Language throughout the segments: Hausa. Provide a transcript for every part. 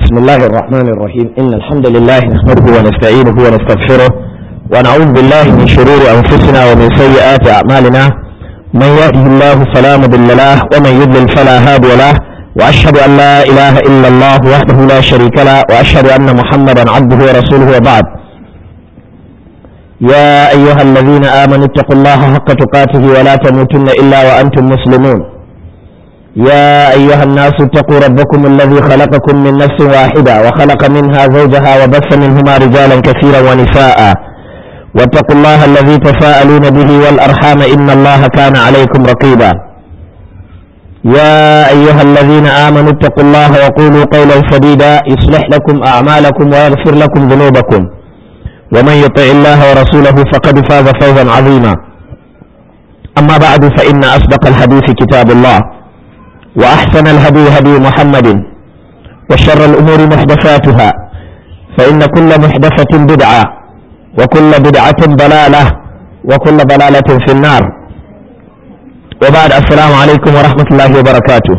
بسم الله الرحمن الرحيم إن الحمد لله نحمده ونستعينه ونستغفره ونعوذ بالله من شرور أنفسنا ومن سيئات أعمالنا من يهده الله فلا مضل له ومن يضلل فلا هادي له وأشهد أن لا إله إلا الله وحده لا شريك له وأشهد أن محمدا عبده ورسوله وبعد يا أيها الذين آمنوا اتقوا الله حق تقاته ولا تموتن إلا وأنتم مسلمون يا أيها الناس اتقوا ربكم الذي خلقكم من نفس واحدة وخلق منها زوجها وبث منهما رجالا كثيرا ونساء واتقوا الله الذي تساءلون به والأرحام إن الله كان عليكم رقيبا يا أيها الذين آمنوا اتقوا الله وقولوا قولا سديدا يصلح لكم أعمالكم ويغفر لكم ذنوبكم ومن يطع الله ورسوله فقد فاز فوزا عظيما أما بعد فإن أصدق الحديث كتاب الله وأحسن الهدي هدي محمد وشر الأمور محدثاتها فإن كل محدثة بدعة وكل بدعة ضلالة وكل ضلالة في النار وبعد السلام عليكم ورحمة الله وبركاته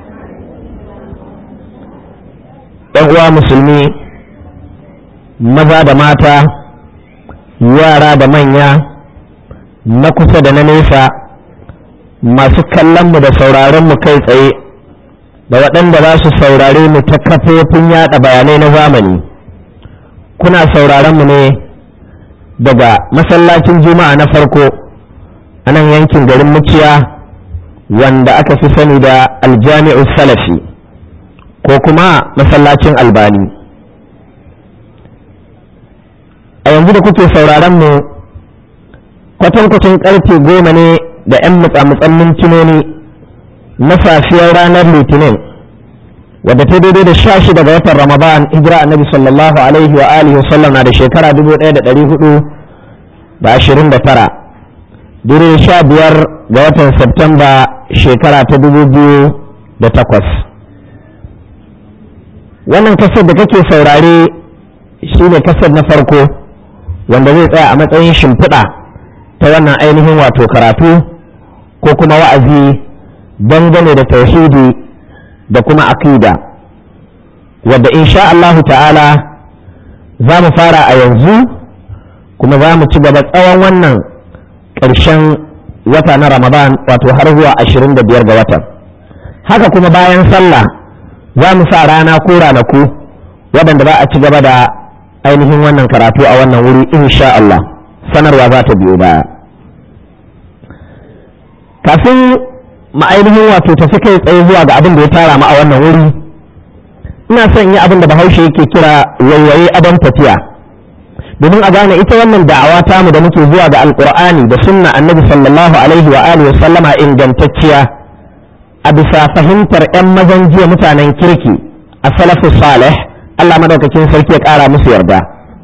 uwa musulmi maza da mata yara da manya na kusa da na nesa masu kallonmu da sauraronmu kai tsaye da waɗanda za su saurare mu ta kafofin yaɗa bayanai na zamani kuna sauraronmu ne daga masallacin juma'a na farko a nan yankin garin muciya wanda aka fi sani da aljami'u salafi ko kuma masallacin albani a yanzu da kuke sauraronmu kwatankwacin karfe goma ne da 'yan mutsamutsan mintinoni na safiyar ranar litinin wadda ta daidai da sha shida ga watan ramadan hijira annabi sallallahu alaihi wa alihi wasallam na da shekara dubu ɗaya da ɗari hudu da ashirin da tara daidai da sha biyar ga watan septemba shekara ta dubu biyu da takwas wannan kasar da kake saurare shine kasar na farko wanda zai tsaya a matsayin shimfiɗa ta wannan ainihin wato karatu ko kuma wa'azi dangane da tauhidi da kuma aqida wadda insha Allahu ta'ala za mu fara a yanzu kuma za mu ci gaba tsawon wannan ƙarshen wata na ramadan wato har zuwa ashirin da biyar ga watan haka kuma bayan sallah za mu sa rana ko ranaku waɗanda za a ci gaba da ainihin wannan karatu a wannan wuri insha Allah sanarwa za ta biyo baya kafin ma'ainihin wato tafi kai tsaye zuwa ga abin da ya tara mu a wannan wuri ina son yi abin da bahaushe yake kira waiwaye abin tafiya domin a gane ita wannan da'awa tamu da muke zuwa ga alkur'ani da sunna annabi sallallahu alaihi wa alihi sallama ingantacciya a bisa fahimtar yan mazan jiya mutanen kirki a salafu salih Allah madaukakin sarki ya kara musu yarda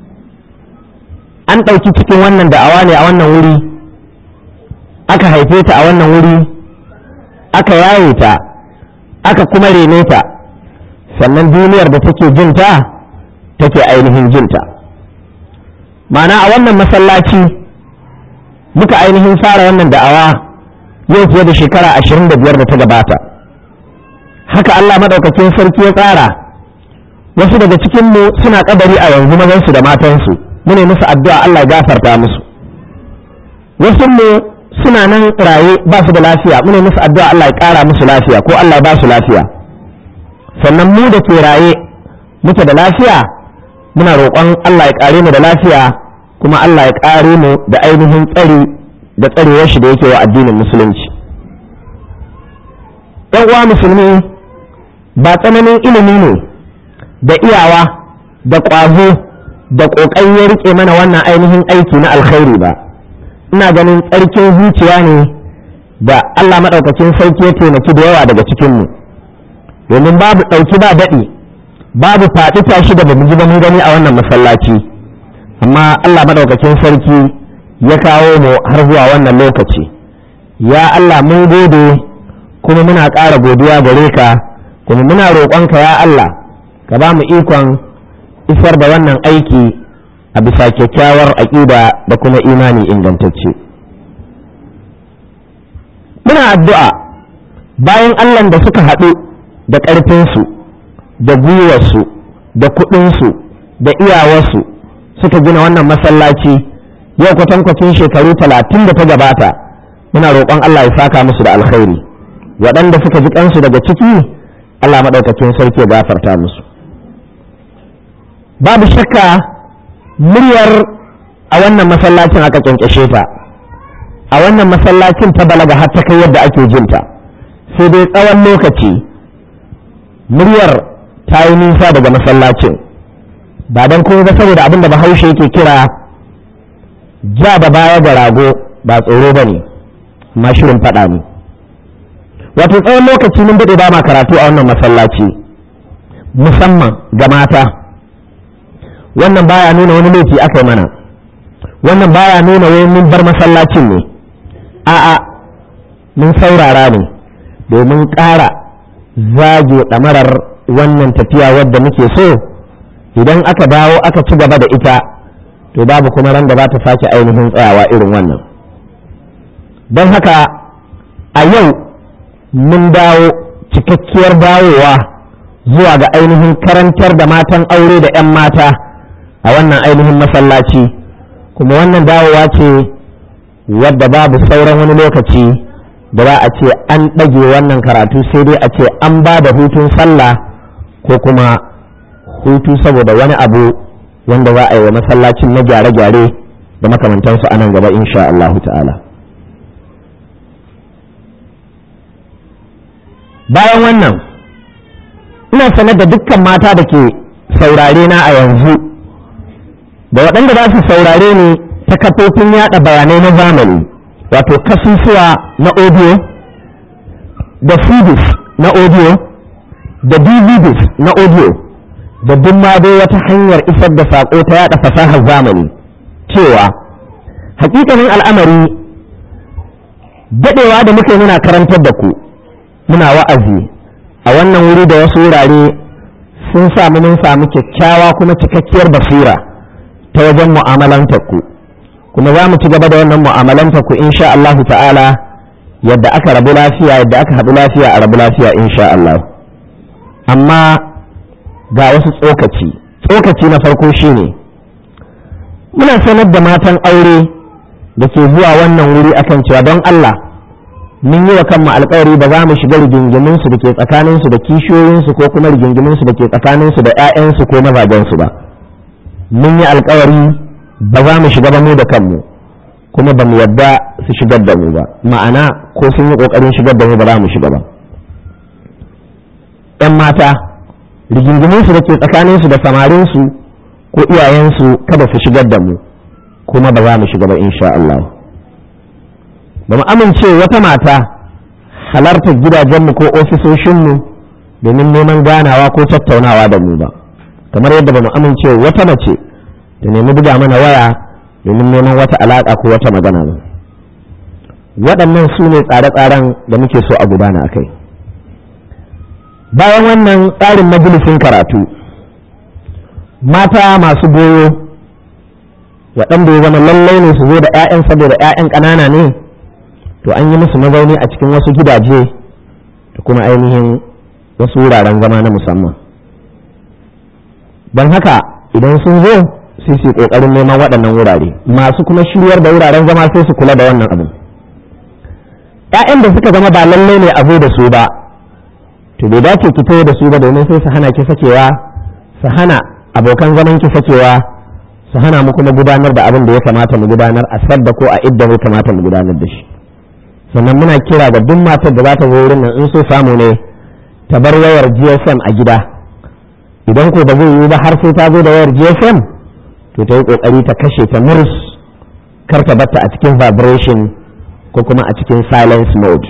an ɗauki cikin wannan da'awa ne a wannan wuri aka haife ta a wannan wuri aka yaye ta aka kuma rene ta sannan duniyar da take jinta take ainihin jinta mana a wannan masallaci muka ainihin fara wannan da'awa yau fiye da shekara ashirin da biyar da ta gabata haka Allah maɗaukakin sarki ya tsara wasu daga cikinmu suna kabari a yanzu mazansu da matansu mu ne musu addu'a Allah ya gafarta musu wasu mu suna nan raye ba su da lafiya mu ne musu addu'a Allah ya ƙara musu lafiya ko Allah ya ba su lafiya sannan mu da ke raye muke da lafiya muna roƙon Allah ya ƙare mu da lafiya kuma Allah ya ƙare mu da ainihin tsari da tsarewar shi da yake wa addinin musulunci ɗan uwa musulmi ba tsananin ilimi ne da iyawa da ƙwazo da ƙoƙari ya riƙe mana wannan ainihin aiki na alkhairi ba ina ganin tsarkin zuciya ne da Allah maɗaukacin sarki ya taimaki da yawa daga cikinmu domin babu ɗauki ba daɗi babu faɗi tashi da bamu ji ba mun gani a wannan masallaci amma Allah maɗaukacin sarki ya kawo mu har zuwa wannan lokaci ya Allah mun gode kuma muna ƙara godiya gare ka kuma muna roƙonka ya Allah ka ba mu ikon isar da wannan aiki a bisa kyakkyawar aƙida da kuma imani ingantacce muna addu'a bayan allah da suka haɗu da ƙarfinsu da gwiwarsu da kuɗinsu da iyawarsu suka gina wannan masallaci yau kwatankwacin shekaru talatin da ta gabata muna roƙon Allah ya saka musu da alkhairi waɗanda suka ji kansu daga ciki Allah maɗaukakin sarki ya gafarta musu babu shakka muryar a wannan masallacin aka kyankyashe ta a wannan masallacin ta balaga har ta kai yadda ake jinta sai dai tsawon lokaci muryar ta yi nisa daga masallacin ba don kuma ba saboda abin da bahaushe yake kira ja da baya ga rago ba tsoro ba ne amma shirin faɗa ne wato tsawon lokaci mun daɗe ba ma karatu a wannan masallaci musamman ga mata wannan baya nuna wani laifi aka yi mana wannan baya nuna wai mun bar masallacin ne a'a mun saurara ne domin ƙara zage ɗamarar wannan tafiya wadda muke so idan aka dawo aka ci gaba da ita to babu kuma ran da za ta sake ainihin tsayawa irin wannan don haka a yau mun dawo cikakkiyar dawowa zuwa ga ainihin karantar da matan aure da 'yan mata a wannan ainihin masallaci kuma wannan dawowa ce wadda babu sauran wani lokaci da za a ce an ɗage wannan karatu sai dai a ce an ba da hutun sallah ko kuma hutu saboda wani abu wanda za a yi wa masallacin na gyare-gyare da makamantansu a nan gaba insha Allah ta'ala bayan wannan ina sanar da dukkan mata da ke saurare na a yanzu da waɗanda za su saurare ni ta kafofin yada bayanai na zamani wato kasusuwa na audio da cds na audio da dvds na audio da duk ma dai wata hanyar isar da saƙo ta yada fasahar zamani cewa hakikanin al'amari daɗewa da muke muna karantar da ku muna wa'azi a wannan wuri da wasu wurare sun samu mun samu kyakkyawa kuma cikakkiyar basira ta wajen mu'amalantar ku kuma za mu ci gaba da wannan mu'amalantar ku insha Allah ta'ala yadda aka rabu lafiya yadda aka haɗu lafiya a rabu lafiya insha Allah amma ga wasu tsokaci tsokaci na farko shine muna sanar da matan aure da ke zuwa wannan wuri akan cewa don Allah mun yi wa kanmu alkawari ba za mu shiga rigingiminsu da ke tsakaninsu da kishiyoyinsu ko kuma rigingiminsu da ke tsakaninsu da 'ya'yansu ko mazajensu ba mun yi alkawari ba za mu shiga ba mu da kanmu kuma ba mu yadda su shigar da mu ba ma'ana ko sun yi kokarin shigar da mu ba za mu shiga ba 'yan mata rigingiminsu da ke tsakaninsu da samarinsu ko iyayensu kada su shigar da mu kuma ba za mu shiga ba insha Allah ba mu amince wata mata halartar gidajenmu ko ofisoshinmu domin neman ganawa ko tattaunawa da mu ba kamar yadda ba mu amince wata mace da nemi buga mana waya domin neman wata alaƙa ko wata magana ba waɗannan su ne tsare-tsaren da muke so a gudana a kai bayan wannan tsarin majalisin karatu mata masu goyo waɗanda ya zama lallai ne su zo da 'ya'yan saboda 'ya'yan ƙanana ne to an yi musu mazauni a cikin wasu gidaje da kuma ainihin wasu wuraren zama na musamman don haka idan sun zo sai su ƙoƙarin neman waɗannan wurare masu kuma shiryar da wuraren zama sai su kula da wannan abin 'ya'yan da suka zama ba lallai ne a zo da su ba to bai dace ki taho da su ba domin sai su hana ki sakewa su hana abokan zaman ki sakewa su hana mu kuma gudanar da abin da ya kamata mu gudanar a sadda ko a idda mu kamata mu gudanar da shi sannan muna kira ga duk matar da za ta zo wurin nan in so samu ne ta bar wayar GSM a gida idan ko ba zai yi ba har sai ta zo da wayar GSM to ta yi kokari ta kashe ta murs kar ta batta a cikin vibration ko kuma a cikin silence mode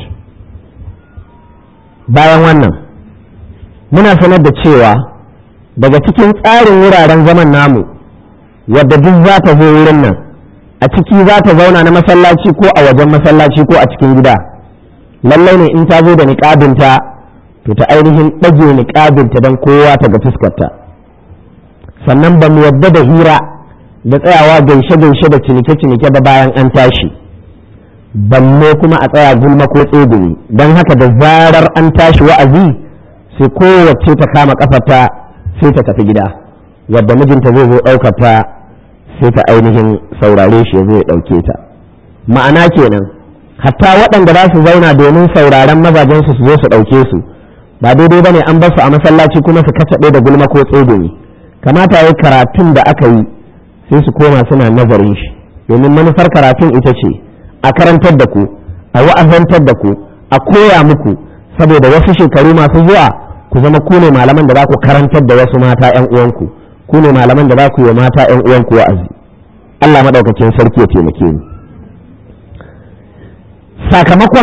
bayan wannan muna sanar da cewa daga cikin tsarin wuraren zaman namu wadda duk za ta zo wurin nan a ciki za ta zauna na masallaci ko a wajen masallaci ko a cikin gida lallai ne in ta zo da niƙabinta to ta ainihin ɗage niƙabinta don kowa ta ga fuskarta sannan ba mu yadda da hira da tsayawa gaishe-gaishe da cinike-cinike ba bayan an tashi balle kuma a tsaya gulma ko tsegumi don haka da zarar an tashi wa'azi sai kowace ta kama kafarta sai ta tafi gida wadda mijinta zai zo ɗaukar ta sai ta ainihin saurare shi zai ɗauke ta ma'ana kenan hatta waɗanda za su zauna domin sauraren mazajensu su zo su ɗauke su ba daidai ba ne an basu a masallaci kuma su kacaɓe da gulma ko tsegumi kamata ya karatun da aka yi sai su koma suna nazarin shi domin manufar karatun ita ce a karantar da ku a wa'azantar da ku a koya muku saboda wasu shekaru masu zuwa ku zama ku ne malaman da za ku karantar da wasu mata 'yan uwanku ku ne malaman da za ku yi mata 'yan uwanku wa'azi Allah maɗaukakin sarki ya taimake ni sakamakon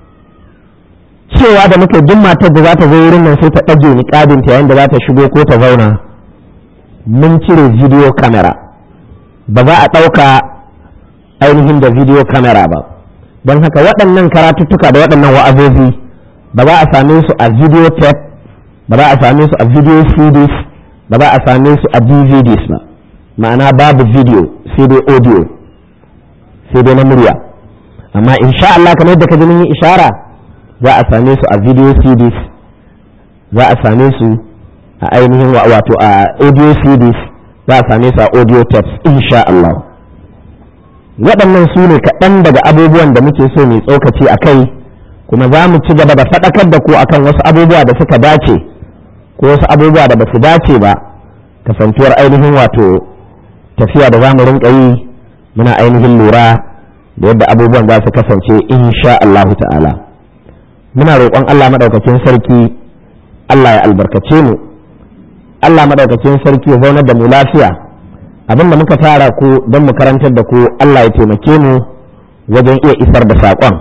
cewa da muke duk matar da za ta zo wurin nan sai ta ɗage niƙabinta yayin da za ta shigo ko ta zauna mun cire video camera ba za a ɗauka ainihin da video camera ba don haka waɗannan karatuttuka da waɗannan wa'azozi ba za a same su a video tape ba za a same su a video CDs ba za a same su a DVDs ba ma'ana babu video sai dai audio sai dai na murya amma insha Allah kamar yadda ka ji mun yi ishara za a same su a video CDs za a same su a ainihin wato a audio CDs za a same su a audio tapes insha Allah waɗannan su ne kaɗan daga abubuwan da muke so mai tsokaci a kai kuma za mu ci gaba da faɗakar da ku akan wasu abubuwa da suka dace ko wasu abubuwa da ba su dace ba kasantuwar ainihin wato tafiya da za mu rinka yi muna ainihin lura da yadda abubuwan za su kasance insha Allahu ta'ala muna roƙon Allah maɗaukakin sarki Allah ya albarkace mu Allah maɗaukakin sarki ya zaunar da mu lafiya abin da muka tara ku don mu karantar da ku Allah ya taimake mu wajen iya isar da saƙon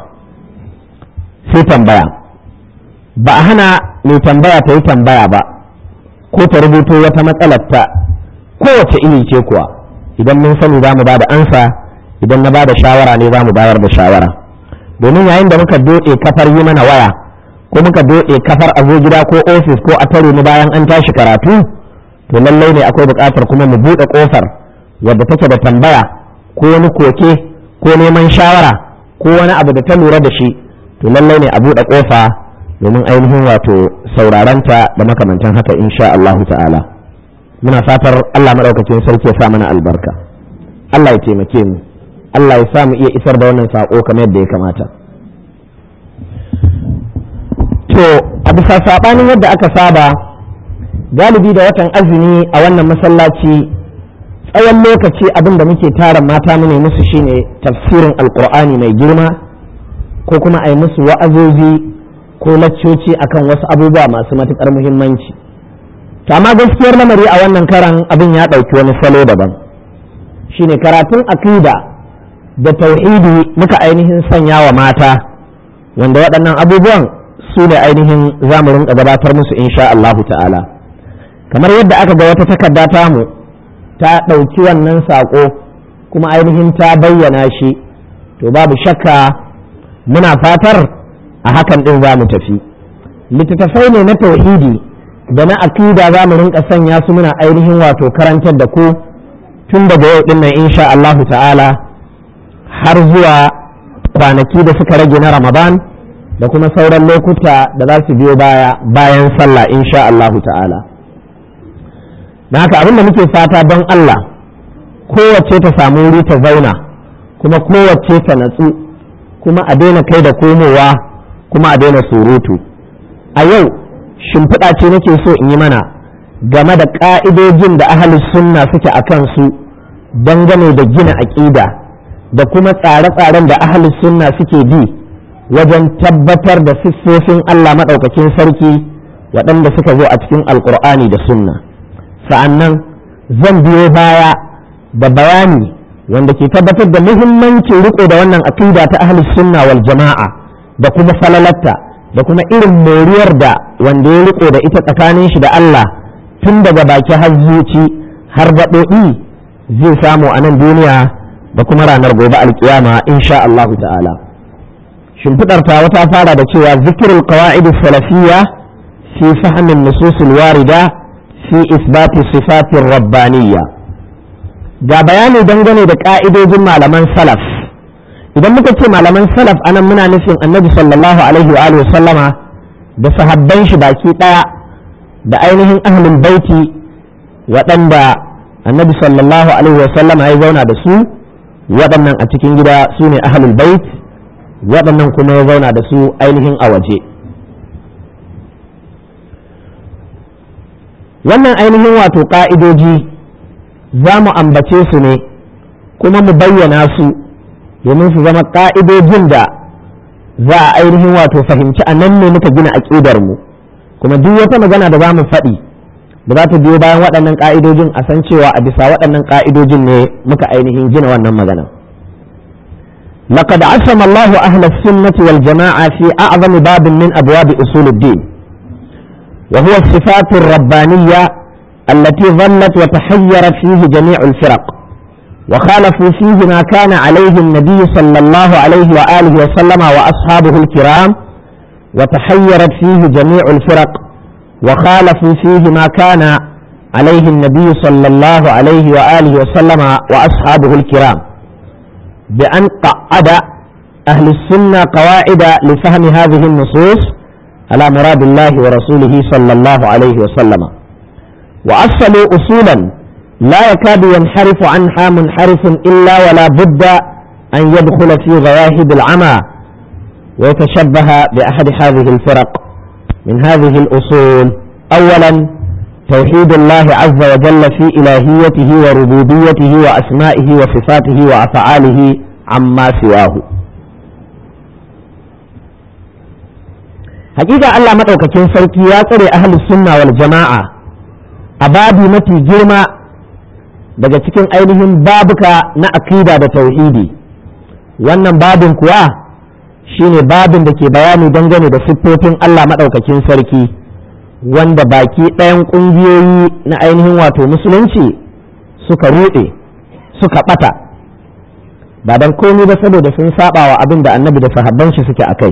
sai tambaya ba a hana mai tambaya ta yi tambaya ba ko ta rubuto wata matsalar ta kowace iri ce kuwa idan mun sani za mu ba da ansa idan na ba da shawara ne za mu bayar da shawara domin yayin da muka doɗe kafar yi mana waya ko muka doɗe kafar a zo gida ko ofis ko a tare ni bayan an tashi karatu to lallai ne akwai buƙatar kuma mu buɗe ƙofar wadda take da tambaya ko wani koke ko neman shawara ko wani abu da ta lura da shi to lallai ne a buɗe ƙofa domin ainihin wato sauraranta da makamantan haka insha Allahu ta'ala muna fatar Allah maɗaukakin sarki ya sa mana albarka Allah ya taimake mu Allah ya sa mu iya isar da wannan saƙo kamar yadda ya kamata to a bisa saɓanin yadda aka saba galibi da watan azumi a wannan masallaci tsawon lokaci abin da muke tara mata mu ne musu shine tafsirin alkur'ani mai girma ko kuma a yi musu wa'azozi ko laccoci akan wasu abubuwa masu matuƙar muhimmanci to amma gaskiyar lamari a wannan karan abin ya ɗauki wani salo daban shine karatun akida da tauhidi muka ainihin sanya wa mata wanda waɗannan abubuwan su ne ainihin za mu rinka gabatar musu insha Allahu ta'ala kamar yadda aka ga wata takarda tamu ta ɗauki wannan saƙo kuma ainihin ta bayyana shi to babu shakka muna fatar a hakan ɗin za mu tafi littattafai ne na tauhidi da na akida za mu rinka sanya su muna ainihin wato karantar da ku tun daga yau ɗin nan insha Allahu ta'ala har zuwa kwanaki da suka rage na ramadan da kuma sauran lokuta da za su biyo baya bayan sallah insha Allahu ta'ala na haka abin da muke fata don Allah kowace ta samu wuri ta zauna kuma kowace ta natsu kuma a daina kai da komowa kuma a daina surutu a yau shimfiɗa ce nake so in yi mana game da ƙa'idojin da ahalus sunna suke a kansu dangane da gina aƙida da kuma tsare-tsaren da ahalus sunna suke bi wajen tabbatar da siffofin Allah maɗaukakin sarki waɗanda suka zo a cikin alƙur'ani da sunna sa'annan zan biyo baya da bayani wanda ke tabbatar da muhimmancin riko da wannan aqida ta ahli sunna wal jama'a da kuma falalatta da kuma irin moriyar da wanda ya riko da ita tsakanin shi da Allah tun daga baki har zuci har gaɓoɓi zai samu a nan duniya da kuma ranar gobe alkiyama insha Allahu ta'ala shimfiɗar ta wata fara da cewa zikirul qawaid salafiyya fi fahmin nususul warida fi isbati sifatin rabbaniyya ga bayani dangane da ka'idojin malaman salaf idan muka ce malaman salaf anan muna nufin annabi sallallahu alaihi wa alihi sallama da sahabban shi baki daya da ainihin ahlul baiti waɗanda annabi sallallahu alaihi wasallama ya zauna da su waɗannan a cikin gida su ne ahlul bait waɗannan kuma ya zauna da su ainihin a waje wannan ainihin wato ƙa'idoji za mu ambace su ne kuma mu bayyana su domin su zama ƙa'idojin da za a ainihin wato fahimci a nan ne muka gina aƙidar mu kuma duk wata magana da za mu faɗi da za ta biyo bayan waɗannan ƙa'idojin a san cewa a bisa waɗannan ƙa'idojin ne muka ainihin gina wannan magana لقد عصم الله أهل السنة والجماعة في أعظم باب من أبواب أصول الدين وهو الصفات الربانية التي ظلت وتحيرت فيه جميع الفرق وخالفوا فيه ما كان عليه النبي صلى الله عليه وآله وسلم وأصحابه الكرام وتحيرت فيه جميع الفرق وخالفوا فيه ما كان عليه النبي صلى الله عليه وآله وسلم وأصحابه الكرام بأن قعد أهل السنة قواعد لفهم هذه النصوص على مراد الله ورسوله صلى الله عليه وسلم وأصلوا أصولا لا يكاد ينحرف عنها منحرف إلا ولا بد أن يدخل في غواهب العمى ويتشبه بأحد هذه الفرق من هذه الأصول أولا توحيد الله عز وجل في إلهيته وربوبيته وأسمائه وصفاته وأفعاله عما سواه حقيقة الله مدعوكين سوكي يا تري أهل السنة والجماعة أبابي متي جرما daga cikin ainihin babuka na akida da tauhidi wannan babin kuwa shine babin da ke bayani dangane da siffofin Allah maɗaukakin sarki wanda baki ɗayan ƙungiyoyi na ainihin wato musulunci suka ruɗe suka ɓata ba don komi ba saboda sun saba wa abin da annabi da sahabban shi suke a kai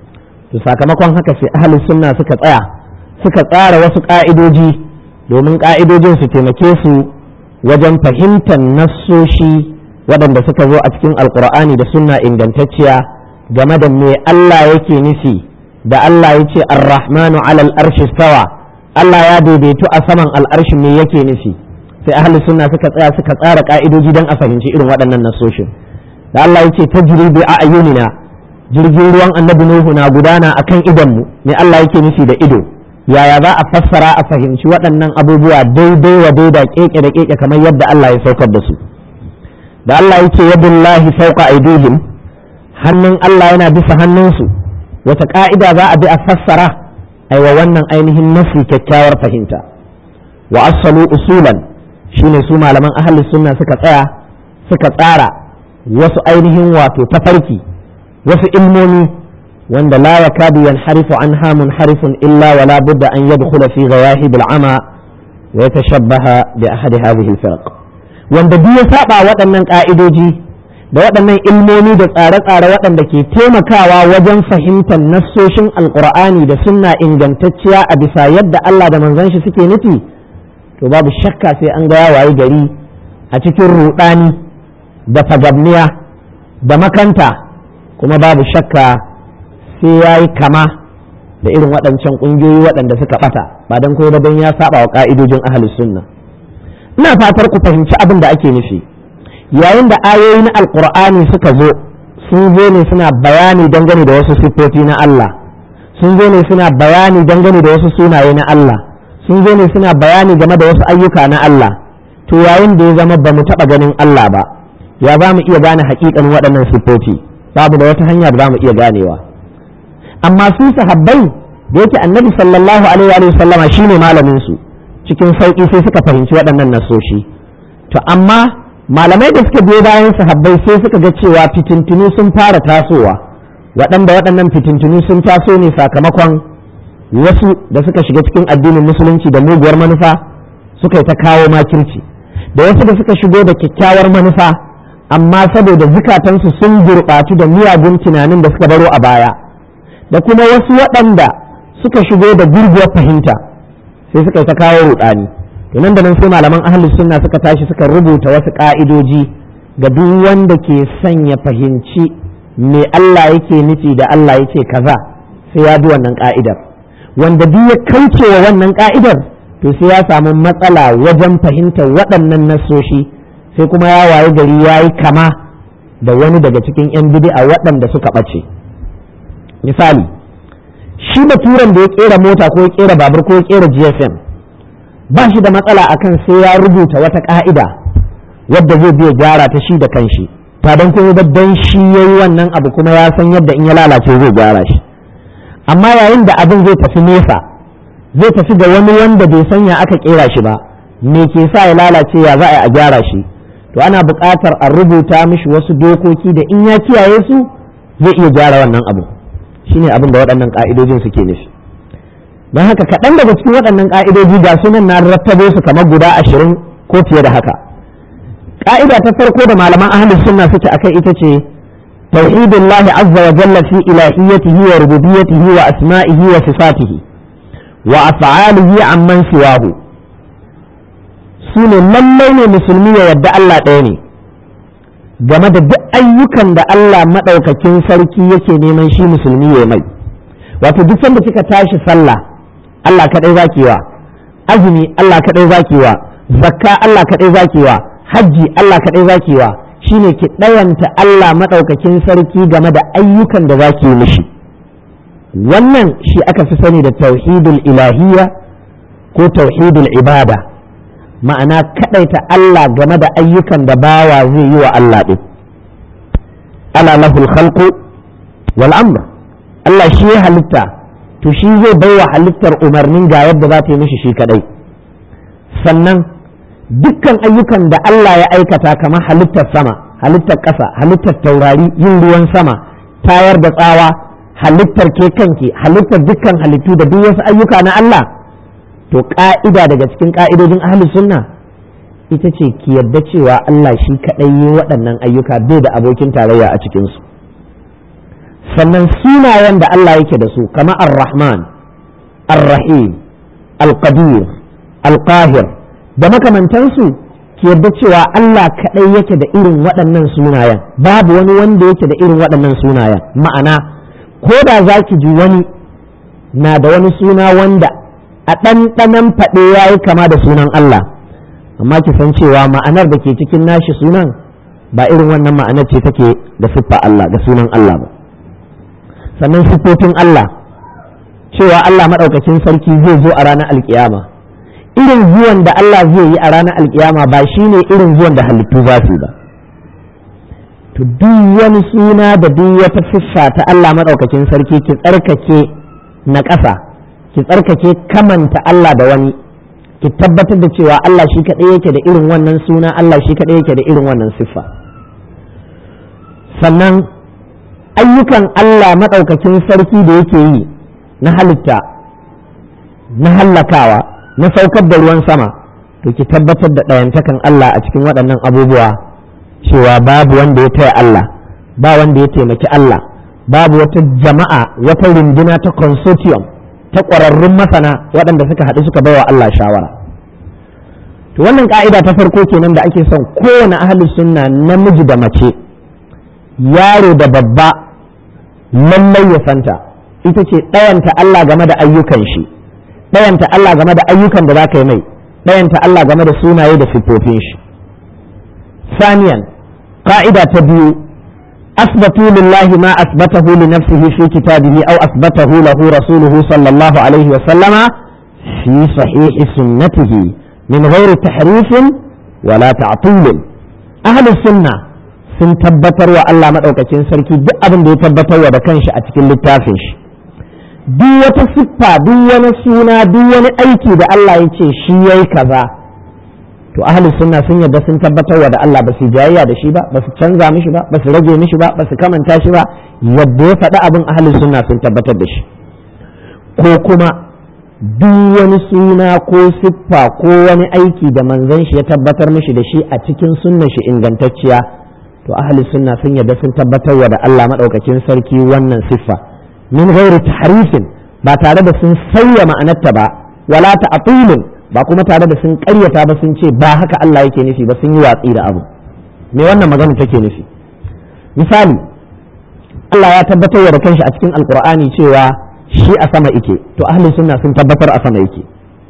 to sakamakon haka sai ahalin sunna suka tsaya suka tsara wasu ƙa'idoji domin ƙa'idojin su taimake su wajen fahimtar nassoshi waɗanda suka zo a cikin alkur'ani da sunna ingantacciya game da me Allah yake nufi da Allah ya ce arrahmanu alal arshi stawa Allah ya daidaitu a saman al'arshi me yake nufi sai ahli sunna suka tsaya suka tsara ka'idoji don a fahimci irin waɗannan nasoshin da Allah ya ce tajri bi a'yunina jirgin ruwan annabi nuhu na gudana akan idonmu me Allah yake nufi da ido yaya za a fassara a fahimci waɗannan abubuwa daidai wa daida keke da keke kamar yadda Allah ya saukar da su da Allah ya ce yadullahi fawqa aydihim hannun Allah yana bisa hannunsu wata ka'ida za a bi a fassara aiwa wannan ainihin nafi kyakkyawar fahimta wa asalu usulan shine su malaman ahli sunna suka tsaya suka tsara wasu ainihin wato tafarki wasu ilmomi wanda la yakadu yanharifu anha munharifun illa wala budda an yadkhula fi ghawahib al'ama wa yatashabbaha bi ahadi hadhihi al-firq wanda duk ya saba waɗannan ka'idoji da waɗannan ilmomi da tsare-tsare waɗanda ke taimakawa wajen fahimtar nassoshin alkur'ani da sunna ingantacciya a bisa yadda Allah da manzon shi suke nufi to babu shakka sai an ga waye gari a cikin ruɗani da fagabniya da makanta kuma babu shakka sai ya yi kama da irin waɗancan ƙungiyoyi waɗanda suka ɓata ba don kuma don ya saba wa ƙa'idojin ahalus sunna ina fatar ku fahimci abin da ake nufi yayin da ayoyi na alkur'ani suka zo sun zo ne suna bayani dangane da wasu siffofi na Allah sun zo ne suna bayani dangane da wasu sunaye na Allah sun zo ne suna bayani game da wasu ayyuka na Allah to yayin da ya zama ba mu taɓa ganin Allah ba ya za mu iya gane haƙiƙan waɗannan siffofi babu da wata hanya da za mu iya ganewa amma su sahabbai da yake annabi sallallahu alaihi wa sallama shine malamin su cikin sauƙi sai suka fahimci waɗannan nasoshi to amma malamai da suka biyo bayan sahabbai sai suka ga cewa fitintunu sun fara tasowa waɗanda waɗannan fitintunu sun taso ne sakamakon wasu da suka shiga cikin addinin musulunci da muguwar manufa suka yi ta kawo makirci da wasu da suka shigo da kyakkyawar manufa amma saboda zukatansu sun gurɓatu da miyagun tunanin da suka baro a baya da kuma wasu waɗanda suka shigo da gurguwar fahimta sai suka yi ta kawo ruɗani to nan da nan sai malaman ahlus sunna suka tashi suka rubuta wasu ka'idoji ga duk wanda ke son ya fahimci me Allah yake nufi da Allah yake kaza sai ya bi wannan ka'idar wanda duk ya kauce wa wannan ka'idar to to sai ya samu matsala wajen fahimtar waɗannan nassoshi sai kuma ya waye gari ya yi kama da wani daga cikin 'yan bid'a waɗanda suka ɓace misali shi baturan da ya kera mota ko ya kera babur ko ya kera gsm ba shi da matsala akan sai ya rubuta wata ka'ida wadda zai biya gyara ta shi da kanshi ta don kuma dan shi ya yi wannan abu kuma ya san yadda in ya lalace zai gyara shi amma yayin da abin zai tafi nesa zai tafi ga wani wanda bai sanya aka kera shi ba me ke sa ya lalace ya za a gyara shi to ana buƙatar a rubuta mishi wasu dokoki da in ya kiyaye su zai iya gyara wannan abu shine abin da waɗannan ƙa'idojin suke nufi don haka kaɗan daga cikin waɗannan ƙa'idoji ga sunan na rattabo su kamar guda ashirin ko fiye da haka ƙa'ida ta farko da malaman ahlus sunna suke akai ita ce tauhidullahi azza wa jalla fi ilahiyyatihi wa rububiyyatihi wa asma'ihi wa sifatihi wa af'alihi amman siwahu sune lallai ne musulmi ya yadda Allah ɗaya ne game da duk ayyukan da Allah maɗaukakin sarki yake neman shi musulmi ya mai wato duk sanda kika tashi sallah Allah kaɗai zaki wa azumi Allah kaɗai zaki wa zakka Allah kaɗai zaki wa hajji Allah kaɗai zaki wa shine ki ɗayanta Allah maɗaukakin sarki game da ayyukan da zaki yi mishi wannan shi aka fi sani da tauhidul ilahiyya ko tauhidul ibada ma'ana kaɗaita Allah game da ayyukan da bawa zai yi wa Allah ɗin ala lahul khalqu wal amr Allah shi ya halitta to shi zai bai wa halittar umarnin ga yadda za ta yi mishi shi kaɗai sannan dukkan ayyukan da Allah ya aikata kamar halittar sama halittar ƙasa halittar taurari yin ruwan sama tayar da tsawa halittar ke kanki halittar dukkan halittu da duk wasu ayyuka na Allah to ƙa'ida daga cikin ƙa'idojin ahli sunna ita ce ki yadda cewa Allah shi kaɗai yi waɗannan ayyuka bai da abokin tarayya a cikinsu sannan sunayen da Allah yake da su kama ar-rahman ar-rahim al-qadir al-qahir da makamantansu ki yadda cewa Allah kaɗai yake da irin waɗannan sunayen babu wani wanda yake da irin waɗannan sunayen ma'ana ko da za ki ji wani na da wani suna wanda a ɗanɗanan faɗe ya yi kama da sunan Allah amma ki san cewa ma'anar da ke cikin nashi sunan ba irin wannan ma'anar ce take da siffa Allah da sunan Allah ba sannan siffofin Allah cewa Allah maɗaukacin sarki zai zo a ranar alkiyama irin zuwan da Allah zai yi a ranar alkiyama ba shine irin zuwan da halittu za su ba to duk wani suna da duk wata siffa ta Allah maɗaukacin sarki ki tsarkake na ƙasa ki tsarkake kamanta Allah da wani ki tabbatar da cewa Allah shi kaɗai yake da irin wannan suna Allah shi kaɗai yake da irin wannan siffa sannan ayyukan Allah maɗaukakin sarki da yake yi na halitta na hallakawa na saukar da ruwan sama to ki tabbatar da ɗayantakan Allah a cikin waɗannan abubuwa cewa babu wanda ya taya Allah ba wanda ya taimaki Allah babu wata jama'a wata runduna ta consortium ta ƙwararrun masana waɗanda suka haɗu suka baiwa Allah shawara to wannan ka'ida ta farko kenan da ake son kowane ahalus sunna namiji da mace yaro da babba lallai ya santa ita ce ɗayanta Allah game da ayyukan shi ɗayanta Allah game da ayyukan da za ka yi mai ɗayanta Allah game da sunaye da siffofin shi saniyan ka'ida ta biyu أثبتوا لله ما أثبته لنفسه في كتابه أو أثبته له رسوله صلى الله عليه وسلم في صحيح سنته من غير تحريف ولا تعطيل أهل السنة sun tabbatar wa Allah maɗaukacin sarki duk abin da ya tabbatar wa da kanshi a cikin littafin shi duk wata siffa duk wani suna duk wani aiki da Allah ya ce shi yayi kaza to ahli sunna sun yarda sun tabbatar wa da Allah ba su jayayya da shi ba ba su canza mishi ba ba su rage mishi ba ba su kamanta shi ba yadda ya faɗi abin ahli sunna sun tabbatar da shi ko kuma duk wani suna ko siffa ko wani aiki da manzon shi ya tabbatar mishi da shi a cikin sunnan shi ingantacciya to ahli sunna sun yarda sun tabbatar wa da Allah madaukakin sarki wannan siffa min ghairi tahrifin ba tare da sun sauya ma'anarta ba wala ta'tilin ba kuma tare da sun karyata ba sun ce ba haka Allah yake nufi ba sun yi watsi da abu me wannan magana take nufi misali Allah ya tabbatar da kanshi a cikin alkur'ani cewa shi a sama yake to ahli sunna sun tabbatar a sama yake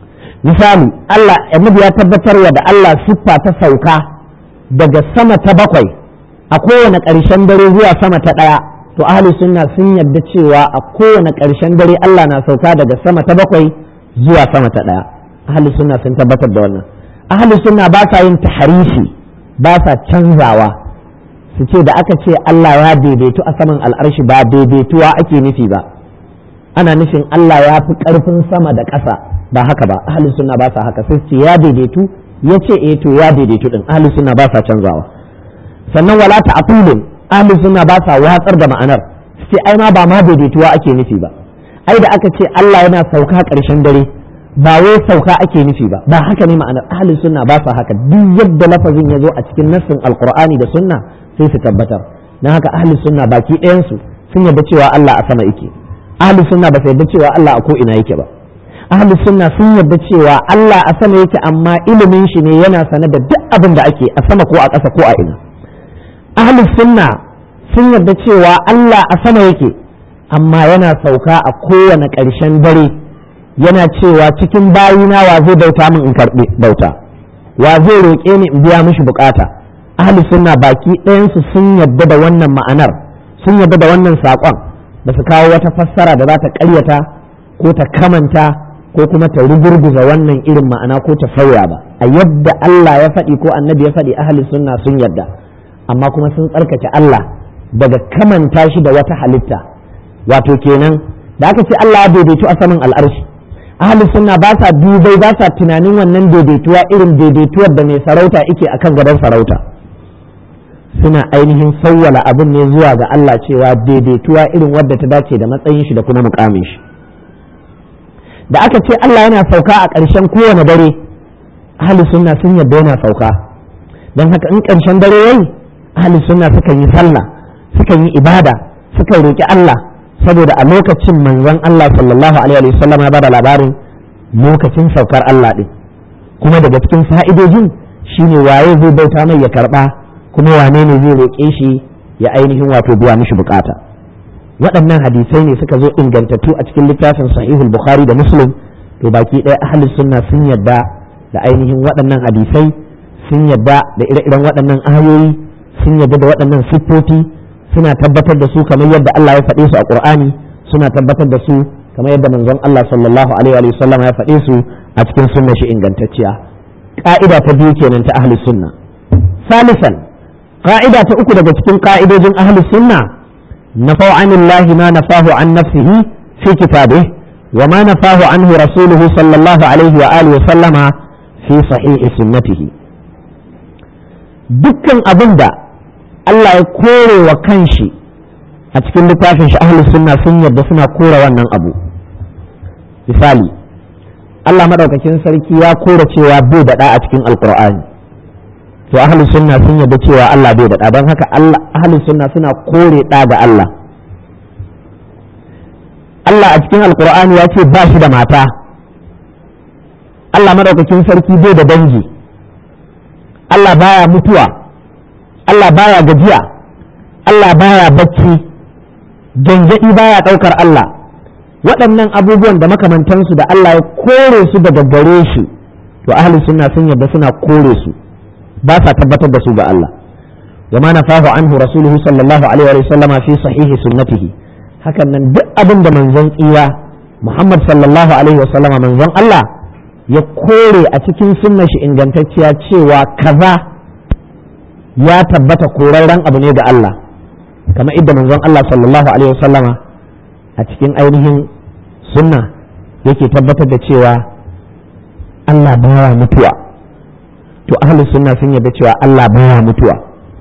misali Allah annabi ya tabbatar da Allah siffa ta sauka daga sama ta bakwai a kowane ƙarshen dare zuwa sama ta ɗaya to ahli sunna sun yarda cewa a kowane ƙarshen dare Allah na sauka daga sama ta bakwai zuwa sama ta ɗaya ahli sunna sun tabbatar da wannan ahli sunna ba sa yin taharifi ba sa canzawa su ce da aka ce Allah ya daidaitu a saman al'arshi ba daidaituwa ake nufi ba ana nufin Allah ya fi ƙarfin sama da ƙasa ba haka ba ahli sunna ba sa haka sai ce ya daidaitu ya ce eh to ya daidaitu din ahli sunna ba sa canzawa sannan wala ta'qulun ahli sunna ba sa watsar da ma'anar sai ai ma ba ma daidaituwa ake nufi ba ai da aka ce Allah yana sauka ƙarshen dare ba wai sauka ake nufi ba ba haka ne ma'anar ahli sunna ba sa haka duk yadda lafazin ya zo a cikin nassin alqur'ani da sunna sai su tabbatar dan haka ahli sunna baki ɗayan su sun yarda cewa Allah a sama yake ahli sunna ba su yarda cewa Allah a ko ina yake ba ahli sunna sun yarda cewa Allah a sama yake amma ilimin shi ne yana sane da duk abin da ake a sama ko a ƙasa ko a ina ahli sunna sun yarda cewa Allah a sama yake amma yana sauka a kowane ƙarshen dare yana cewa cikin bayina wa zai bauta min in karɓi bauta wa zai roƙe ni in biya mishi bukata ahli sunna baki ɗayansu sun yarda da wannan ma'anar sun yarda da wannan saƙon ba su kawo wata fassara da za ta ƙaryata ko ta kamanta ko kuma ta rugurguza wannan irin ma'ana ko ta sauya ba a yadda Allah ya faɗi ko annabi ya faɗi ahli sunna sun yarda amma kuma sun tsarkake Allah daga kamanta shi da wata halitta wato kenan da aka ce Allah ya daidaitu a saman al'arshi ahli sunna ba sa dubai ba sa tunanin wannan daidaituwa irin daidaituwar da mai sarauta yake akan gadon sarauta suna ainihin sawwala abin ne zuwa ga Allah cewa daidaituwa irin wadda ta dace da matsayin shi da kuma mukamin shi da aka ce Allah yana sauka a ƙarshen kowane dare ahli sunna sun yadda yana sauka don haka in ƙarshen dare yayi ahli sunna sukan yi sallah sukan yi ibada sukan roki Allah saboda a lokacin manzon Allah sallallahu alaihi wa sallam ya bada labarin lokacin saukar Allah din kuma daga cikin fa'idojin shine waye zai bauta mai ya karba kuma wane ne zai roƙe shi ya ainihin wato biya mishi bukata waɗannan hadisai ne suka zo ingantattu a cikin littafin sahihul bukhari da muslim to baki ɗaya ahlus sunna sun yadda da ainihin waɗannan hadisai sun yadda da ire-iren waɗannan ayoyi sun yadda da waɗannan siffofi suna tabbatar da su kamar yadda Allah ya faɗe su a Qur'ani suna tabbatar da su kamar yadda manzon Allah sallallahu alaihi wa sallam ya faɗe su a cikin sunnar shi ingantacciya ka'ida ta biyu kenan ta ahlus sunna salisan ka'ida ta uku daga cikin ka'idojin ahlus sunna nafau anillahi ma nafahu an nafsihi fi kitabih wa ma nafahu anhu rasuluhu sallallahu alaihi wa alihi wa sallama fi sahihi sunnatihi dukkan abin da Allah ya kore wa kanshi a cikin littafin shi ahlus sunna sun yarda suna kore wannan abu misali Allah madaukakin sarki ya kore cewa bai da a cikin alqur'ani to ahlus sunna sun yarda cewa Allah bai da don haka Allah ahlus sunna suna kore da ga Allah Allah a cikin alqur'ani ya ce ba shi da mata Allah madaukakin sarki bai da dangi Allah baya mutuwa Allah baya gajiya Allah baya bacci gangaɗi baya ɗaukar Allah waɗannan abubuwan da makamantansu da Allah ya kore su daga gare shi to ahli sunna sun yarda suna kore su ba sa tabbatar da su ga Allah wa ma nafahu anhu rasuluhu sallallahu alaihi wa sallam fi sahihi sunnatihi hakan nan duk abin da manzon tsira Muhammad sallallahu alaihi wa sallama manzon Allah ya kore a cikin sunnar shi ingantacciya cewa kaza ya tabbata korarren abu ne ga Allah kamar idda manzon Allah sallallahu alaihi wasallama a cikin ainihin sunna yake tabbatar da cewa Allah baya mutuwa to ahlus sunna sun yarda cewa Allah baya mutuwa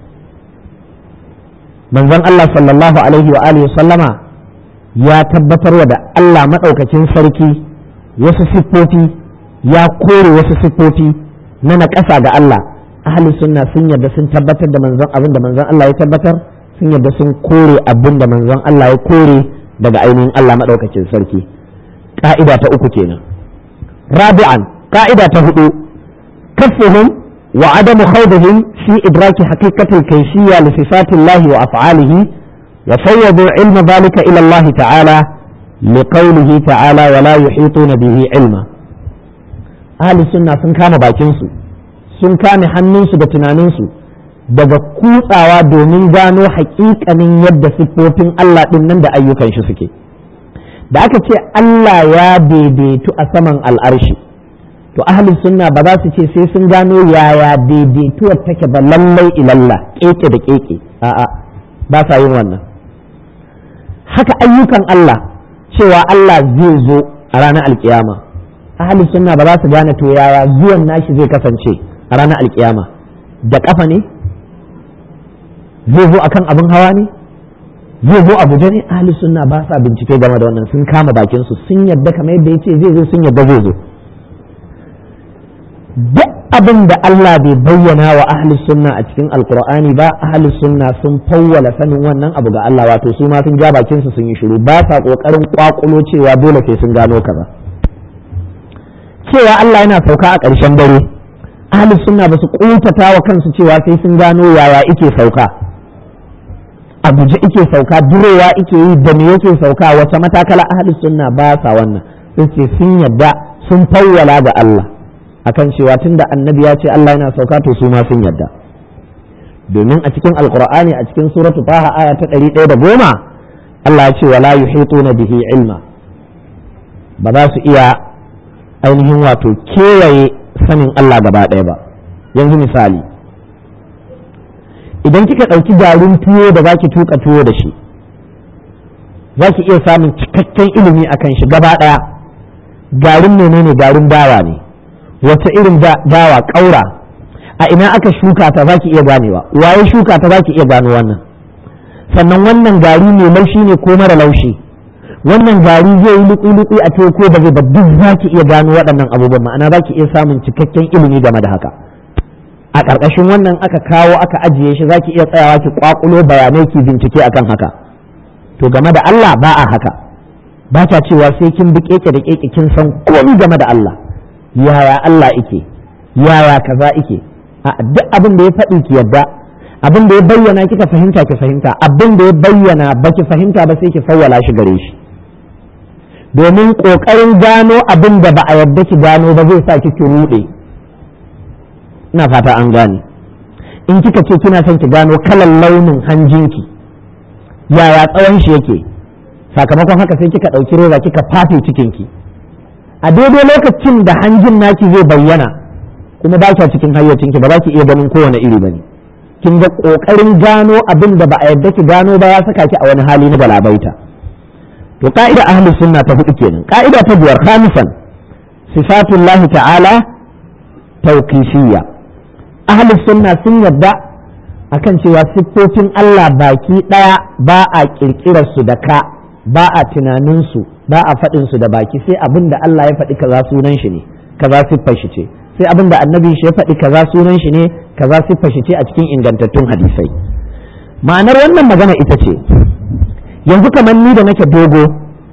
manzon Allah sallallahu alaihi wa alihi wasallama ya tabbatar da Allah madaukakin sarki wasu siffofi ya kore wasu siffofi na naƙasa ga Allah ahli sunna sun yarda sun tabbatar da manzon abin da manzon Allah ya tabbatar sun yarda sun kore abin da manzon Allah ya kore daga ainihin Allah madaukakin sarki ka'ida ta uku kenan rabi'an ka'ida ta hudu kaffuhum wa adamu khawdihim fi idraki haqiqatil kayfiyya li sifatillahi wa af'alihi wa fawwadu ilma dhalika ila Allah ta'ala لقوله تعالى ولا يحيطون به علما ahli sunna sun kama bakinsu sun kame hannunsu da tunaninsu daga kutsawa domin gano haƙiƙanin yadda siffofin Allah ɗin nan da ayyukan shi suke da aka ce Allah ya daidaitu a saman al'arshi to ahli sunna ba za su ce sai sun gano yaya daidaituwar take ba lallai ilalla keke da keke a'a ba sa yin wannan haka ayyukan Allah cewa Allah zai zo a ranar alkiyama ahli sunna ba za su gane to yaya zuwan nashi zai kasance a ranar alkiyama da kafa ne zai zo akan abin hawa ne zai zo abuja ne ahli sunna ba sa bincike game da wannan sun kama bakin su sun yadda kamar yadda yace zai zo sun yadda zai zo duk abin da Allah bai bayyana wa ahli sunna a cikin alkur'ani ba ahli sunna sun fawwala sanin wannan abu ga Allah wato su ma sun ja bakin su sun yi shiru ba sa kokarin kwakulo cewa dole sai sun gano kaza cewa Allah yana sauka a ƙarshen dare ahli sunna ba su kuntata wa kansu cewa sai sun gano yaya ike sauka a guje ike sauka durowa ike yi da me yake sauka wace matakala ahli sunna ba sa wannan sun ce sun yadda sun fawwala ga Allah akan cewa tunda annabi ya ce Allah yana sauka to su ma sun yadda domin a cikin alqur'ani a cikin suratu taha aya ta ɗari ɗaya da goma Allah ya ce wala yuhituna bihi ilma ba za su iya ainihin wato kewaye sanin Allah gaba ɗaya ba yanzu misali idan kika ɗauki garin tuwo da zaki tuka tuwo da shi zaki iya samun cikakken ilimi akan shi gaba ɗaya garin menene garin dawa ne wata irin dawa ƙaura a ina aka shuka ta zaki iya ganewa waye shuka ta zaki iya gano wannan sannan wannan gari mai laushi ne ko mara laushi wannan gari zai yi luƙi-luƙi a teku ko ba zai ba duk zaki iya gano waɗannan abubuwan ma'ana zaki iya samun cikakken ilimi game da haka a ƙarƙashin wannan aka kawo aka ajiye shi zaki iya tsayawa ki kwakulo bayanai ki bincike akan haka to game da Allah ba a haka ba ta cewa sai kin bi keke da keke kin san komai game da Allah yaya Allah ike yaya kaza ike a duk abin da ya faɗi ki yadda abin da ya bayyana kika fahimta ki fahimta abin da ya bayyana ba ki fahimta ba sai ki fawwala shi gare shi domin ƙoƙarin gano abin da ba a yadda ki gano ba zai sa ki ruɗe ina fata an gane in kika ce kina son ki gano kalan launin hanjinki yaya tsawon shi yake sakamakon haka sai kika ɗauki reza kika fafe cikinki a daidai lokacin da hanjin naki zai bayyana kuma ba kya cikin hayyacinki ba za ki iya ganin kowane iri ba ne kin ga ƙoƙarin gano abin da ba a yadda ki gano ba ya saka ki a wani hali na galabaita to ka'ida ahli sunna ta hudu kenan ka'ida ta biyar khamisan sifatullahi ta'ala tawqifiyya ahli sunna sun yadda akan cewa siffofin Allah baki daya ba a kirkirar su da ka ba a tunanin su ba a faɗin su da baki sai abin da Allah ya faɗi kaza sunan shi ne kaza siffar shi ce sai abin da annabi shi ya faɗi kaza sunan shi ne kaza siffar shi ce a cikin ingantattun hadisai ma'anar wannan magana ita ce yanzu kamar ni da nake dogo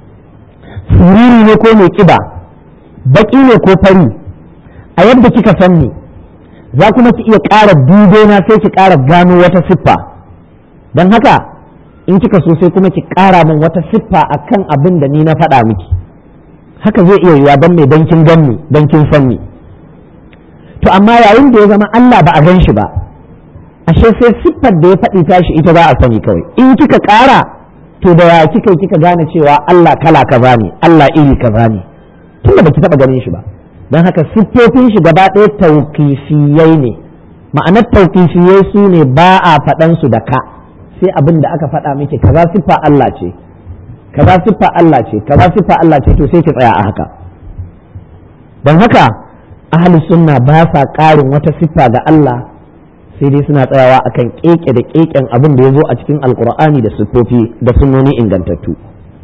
siriri ne ko mai kiba baki ne ko fari a yadda kika san ni za kuma ki iya ƙara dube na sai ki ƙara gano wata siffa don haka in kika so sai kuma ki ƙara min wata siffa akan abin da ni na faɗa miki haka zai iya yiwa don mai don kin ganni don kin san ni to amma yayin da ya zama Allah ba a gan shi ba ashe sai siffar da ya faɗi tashi ita za a sani kawai in kika ƙara to da ya kika kika gane cewa Allah kala kaza ne Allah iri kaza ne tunda baki taɓa ganin shi ba don haka siffofin shi gaba ɗaya tauƙifiyai ne ma'anar tauƙifiyai su ne ba a faɗan su da ka sai abin da aka faɗa miki kaza siffa Allah ce kaza siffa Allah ce kaza siffa Allah ce to sai ki tsaya a haka don haka ahli sunna ba sa ƙarin wata siffa ga Allah sai dai suna tsayawa akan keke da keken abin da ya zo a cikin alkur'ani da siffofi da sunnoni ingantattu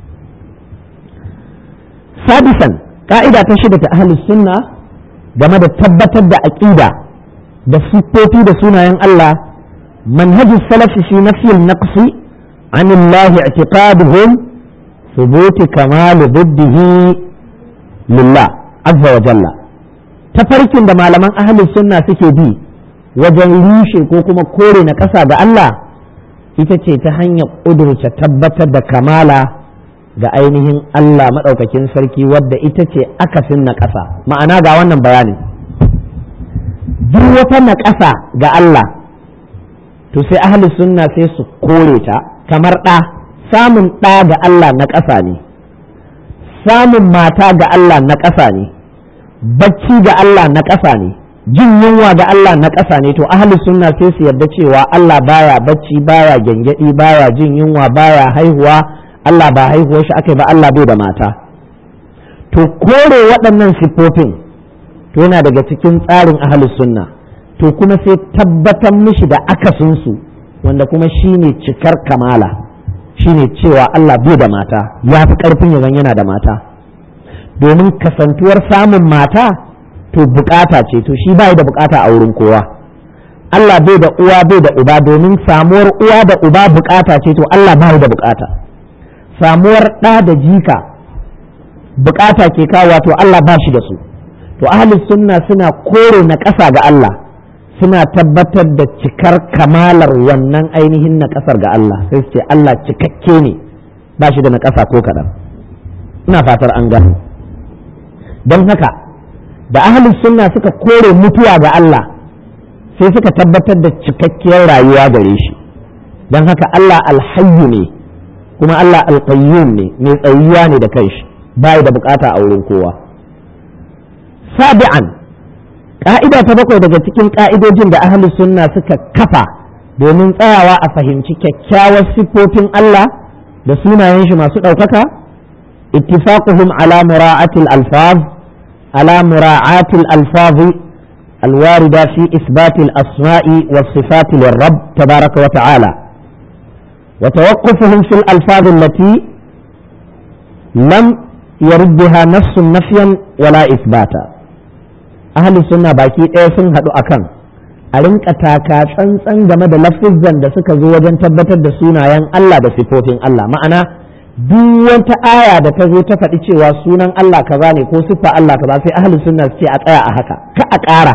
sadisan ka'ida ta shida ta ahli sunna game da tabbatar da aqida da siffofi da sunayen Allah manhajus salafi fi nafyi an-naqsi an Allah i'tiqaduhum ثبوت كمال ضده لله عز وجل tafarkin da malaman ahalin sunna suke bi wajen rushe ko kuma kore na ƙasa ga Allah ita ce ta hanyar ƙudurce tabbatar da kamala ga ainihin Allah maɗaukakin sarki wadda ita ce akasin na ƙasa ma'ana ga wannan bayanin duk wata na ƙasa ga Allah to sai ahli sunna sai su kore ta kamar ɗa samun ɗa ga Allah na ƙasa ne samun mata ga Allah na ƙasa ne bacci ga Allah na ƙasa ne jin yunwa ga Allah na ƙasa ne to ahli sunna sai su yarda cewa Allah baya bacci baya gyangyaɗi baya jin yunwa baya haihuwa Allah ba haihuwar shi aka ba Allah bai da mata to kore waɗannan siffofin to yana daga cikin tsarin ahli sunna to kuma sai tabbatar mishi da akasinsu wanda kuma shine cikar kamala shine cewa Allah bai da mata ya fi ƙarfin ya yana da mata domin kasantuwar samun mata to bukata ce to shi bai da bukata a wurin kowa Allah bai da uwa bai da uba domin samuwar uwa da uba bukata ce to Allah bai da bukata samuwar ɗa da jika bukata ke kawo to Allah ba shi da su to ahlus sunna suna kore na ƙasa ga Allah suna tabbatar da cikar kamalar wannan ainihin na ƙasar ga Allah sai su ce Allah cikakke ne ba shi da na ƙasa ko kaɗan ina fatar an gano don haka da ahlus sunna suka kore mutuwa ga Allah sai suka tabbatar da cikakkiyar rayuwa gare shi don haka Allah alhayyu ne kuma Allah alqayyum ne mai tsayuwa ne da kanshi bai da bukata a wurin kowa sabi'an ka'ida ta bakwai daga cikin ka'idojin da ahlus sunna suka kafa domin tsayawa a fahimci kyakkyawar siffofin Allah da sunayen shi masu ɗaukaka ittifaquhum ala mura'atil alfaz ala mura'atil alfazi الواردة في إثبات الأسماء والصفات للرب تبارك وتعالى وتوقفهم في الألفاظ التي لم يردها نص نفيا ولا إثباتا أهل السنة باكي إيسن هدو أكن أرنك تاكا تسنسن game da lafizan da suka zo wajen tabbatar da sunayen Allah da sifofin Allah ma'ana duk wata aya da ta zo ta faɗi cewa sunan Allah kaza ne ko siffa Allah kaza sai ahli sunna su ce a tsaya a haka ka a ƙara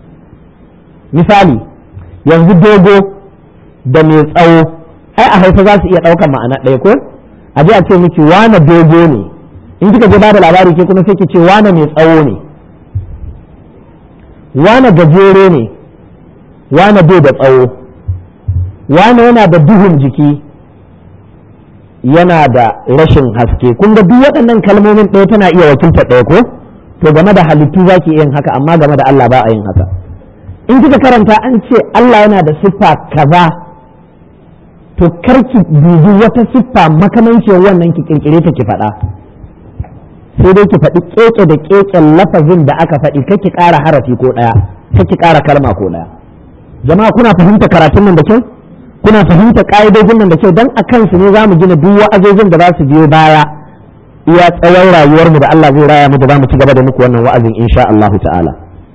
misali yanzu dogo da mai tsawo ai a hausa za su iya ɗaukar ma'ana ɗaya ko a je a ce miki wane dogo ne in kika je bada labari ke kuma sai ki ce wane mai tsawo ne wane gajere ne wane bai da tsawo wane yana da duhun jiki yana da rashin haske kun ga duk waɗannan kalmomin ɗaya tana iya wakiltar ɗaya ko to game da halittu za ki yin haka amma game da Allah ba a yin haka in kika karanta an ce Allah yana da siffa kaza to karki dubi wata siffa makamanciyar wannan ki kirkire ta ki faɗa sai dai ki faɗi keke da keken lafazin da aka faɗi kake ƙara harafi ko ɗaya kake ƙara kalma ko ɗaya jama'a kuna fahimta karatun nan da kyau kuna fahimta ƙa'idojin nan da kyau dan a kansu ne za mu gina duk wa'azojin da za su biyo baya iya tsawon rayuwarmu da Allah zai raya mu da za mu ci gaba da muku wannan wa'azin insha Allah ta'ala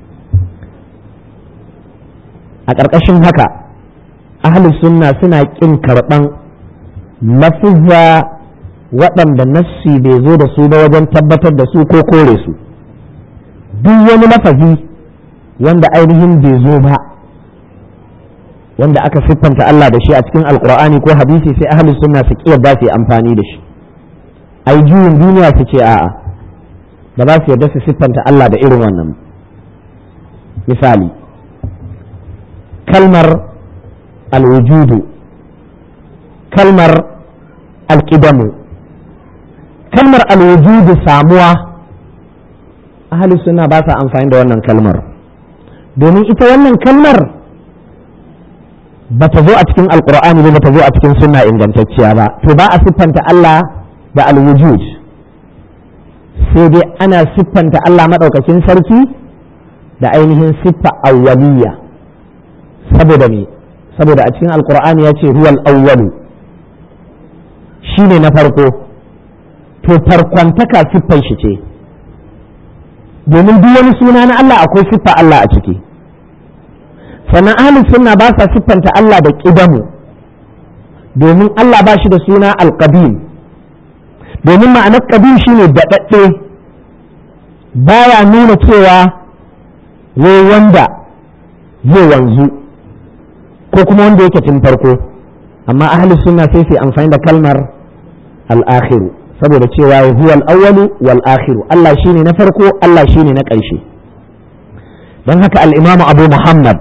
a ƙarƙashin haka ahlus sunna suna ƙin karɓan lafuzza waɗanda nassi bai zo da su ba wajen tabbatar da su ko kore su duk wani lafazi wanda ainihin bai zo ba wanda aka siffanta Allah da shi a cikin alkur'ani ko hadisi sai ahlus sunna su yarda su yi amfani da shi ai juyin duniya su ce a'a ba za su yarda su siffanta Allah da irin wannan misali kalmar alwujudu kalmar alƙidamu kalmar alwujudu samuwa ahli suna ba sa amfani da wannan kalmar domin ita wannan kalmar ba ta zo a cikin alkur'ani ba ta zo a cikin sunna ingantacciya ba to ba a siffanta Allah da alwujud sai dai ana siffanta Allah maɗaukakin sarki da ainihin siffa awwaliyya saboda me saboda a cikin alkur'ani ya ce huwal awwalu shine na farko to farkontaka siffar shi ce domin duk wani suna na Allah akwai siffa Allah a ciki sannan ahlus sunna ba sa siffanta Allah da ƙidamu domin Allah ba shi da suna alƙadim domin ma'anar ƙadim shine daɗaɗɗe baya nuna cewa wai wanda zai wanzu ko kuma wanda yake tun farko amma ahlus sunna sai su amfani da kalmar al'akhiru saboda cewa huwa al-awwalu wal akhiru Allah shine na farko Allah shine na ƙarshe don haka al-Imam Abu Muhammad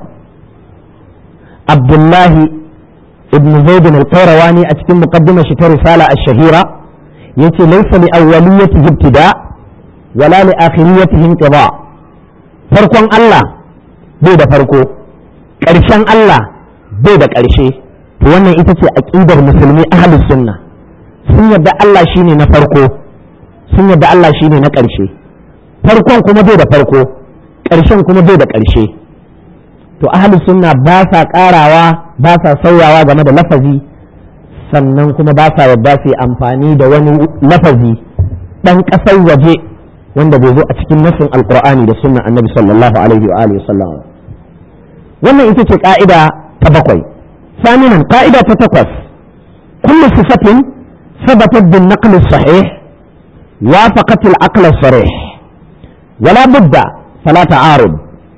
Abdullahi ibn Zaid al-Qayrawani a cikin muqaddimar shi ta risala ash-shahira yace laysa li awwaliyati ibtida wala li akhiriyati inqida farkon Allah bai da farko ƙarshen Allah bai da ƙarshe to wannan ita ce aqidar musulmi ahlus sunna sun yadda Allah shine na farko sun yadda Allah shine na ƙarshe farkon kuma bai da farko ƙarshen kuma bai da ƙarshe to ahli sunna ba sa ƙarawa ba sa sauyawa game da lafazi sannan kuma ba sa yadda su amfani da wani lafazi ɗan ƙasar waje wanda bai zo a cikin nassin alƙur'ani da sunnan annabi sallallahu alaihi wa alihi wasallam wannan ita ce ƙa'ida ta bakwai ثامنا قاعدة تتقف كل صفة ثبتت بالنقل الصحيح وافقت العقل الصريح ولا بد فلا تعارض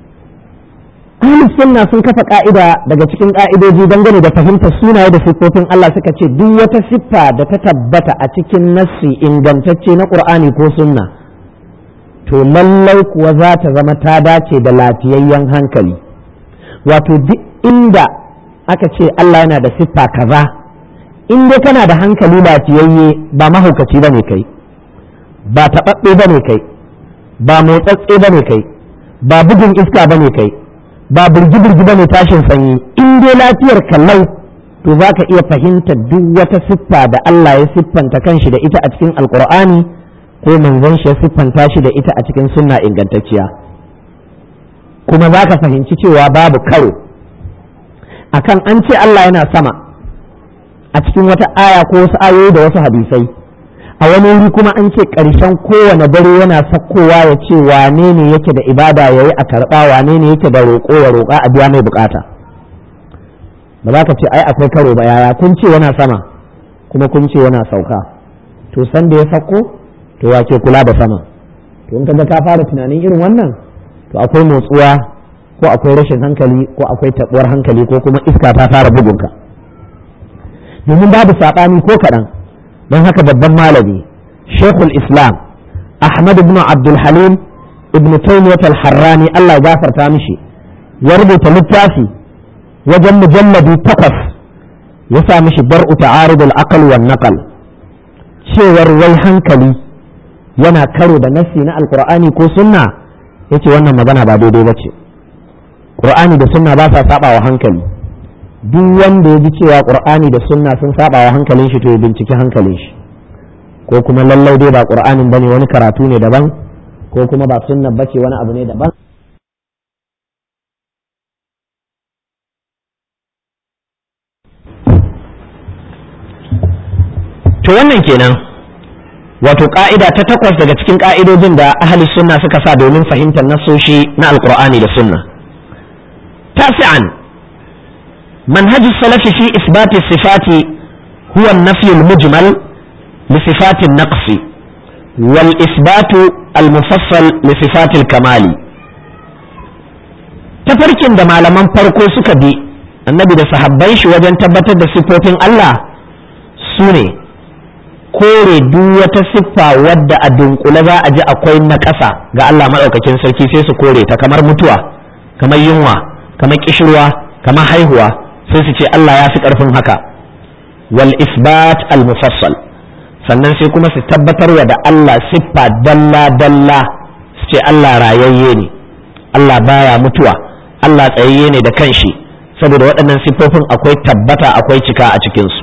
أهل السنة sun kafa ƙa'ida daga cikin ƙa'idoji dangane da fahimtar sunaye da siffofin Allah suka ce duk wata siffa da ta tabbata a cikin nassi ingantacce na ƙur'ani ko sunna to lallai kuwa za ta zama ta dace da lafiyayyen hankali wato duk inda aka ce Allah yana da siffa kaza in dai kana da hankali lafiyayye ba mahaukaci bane kai ba taɓaɓɓe bane kai ba motsatse bane kai ba bugun iska bane kai ba birgi-birgi bane tashin sanyi in dai lafiyar kallau to za ka iya fahimtar duk wata siffa da Allah ya siffanta kanshi da ita a cikin alkur'ani ko manzon shi ya siffanta shi da ita a cikin sunna ingantacciya kuma za ka fahimci cewa babu karo akan an ce Allah yana sama a cikin wata aya ko wasu ayoyi da wasu hadisai a wani wuri kuma an ce ƙarshen kowane dare yana sakkowa ya ce wane ne yake da ibada ya yi a karɓa wane ne yake da roƙo ya roƙa a biya mai bukata ba za ka ce ai akwai karo ba yaya kun ce yana sama kuma kun ce yana sauka to san da ya sakko to wa ke kula da sama to in kaga ka fara tunanin irin wannan to akwai motsuwa ko akwai rashin hankali ko akwai tabuwar hankali ko kuma iska ta fara bugunka domin babu saɓani ko kaɗan don haka babban malami shekul islam ahmad ibn abdul halim ibn taymiyyah al-harrani Allah ya gafarta mishi ya rubuta littafi wajen mujalladi takwas ya sa mishi dar'u ta'arud al-aql wan naqal cewar wai hankali yana karo da nassi na alqur'ani ko sunna yace wannan magana ba daidai bace qur'ani da sunna ba sa saba wa hankali duk wanda ya ji cewa qur'ani da sunna sun saba wa hankalin shi to ya binciki hankalin shi ko kuma lallai dai ba qur'anin bane wani karatu ne daban ko kuma ba sunna bace wani abu ne daban to wannan kenan wato ka'ida ta takwas daga cikin ka'idojin da ahli sunna suka sa domin fahimtar nasoshi na alqur'ani da sunna tasi'an منهج السلف في إثبات الصفات هو النفي المجمل لصفات النقص والإثبات المفصل لصفات الكمال تفركين da malaman farko suka bi annabi da sahabban shi wajen tabbatar da siffofin Allah su ne kore duk wata siffa wadda a dunkule za a ji akwai na ƙasa ga Allah maɗaukakin sarki sai su kore ta kamar mutuwa kamar yunwa kamar kishirwa kamar haihuwa sai su ce Allah ya fi ƙarfin haka wal isbat al mufassal sannan sai kuma su tabbatar wa da Allah siffa dalla dalla su ce Allah rayayye ne Allah baya mutuwa Allah tsayayye ne da kanshi saboda waɗannan siffofin akwai tabbata akwai cika a cikinsu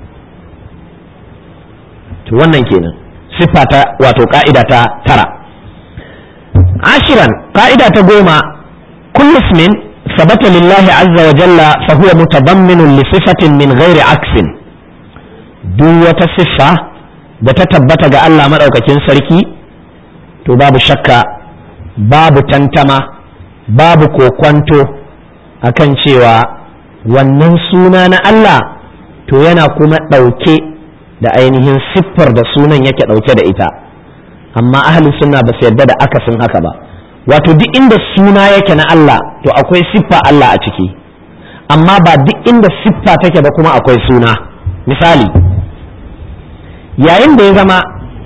to wannan kenan siffa ta wato ka'ida ta tara ashiran ka'ida ta goma kullu ismin ثبت لله عز وجل فهو متضمن لصفة من غير عكس duk wata siffa da ta tabbata ga Allah maɗaukakin sarki to babu shakka babu tantama babu kokwanto akan cewa wannan suna na Allah to yana kuma ɗauke da ainihin siffar da sunan yake ɗauke da ita amma ahli sunna ba su yarda da akasin haka ba wato duk inda suna yake na Allah to akwai siffa Allah a ciki amma ba duk inda siffa take ba kuma akwai suna misali yayin da ya zama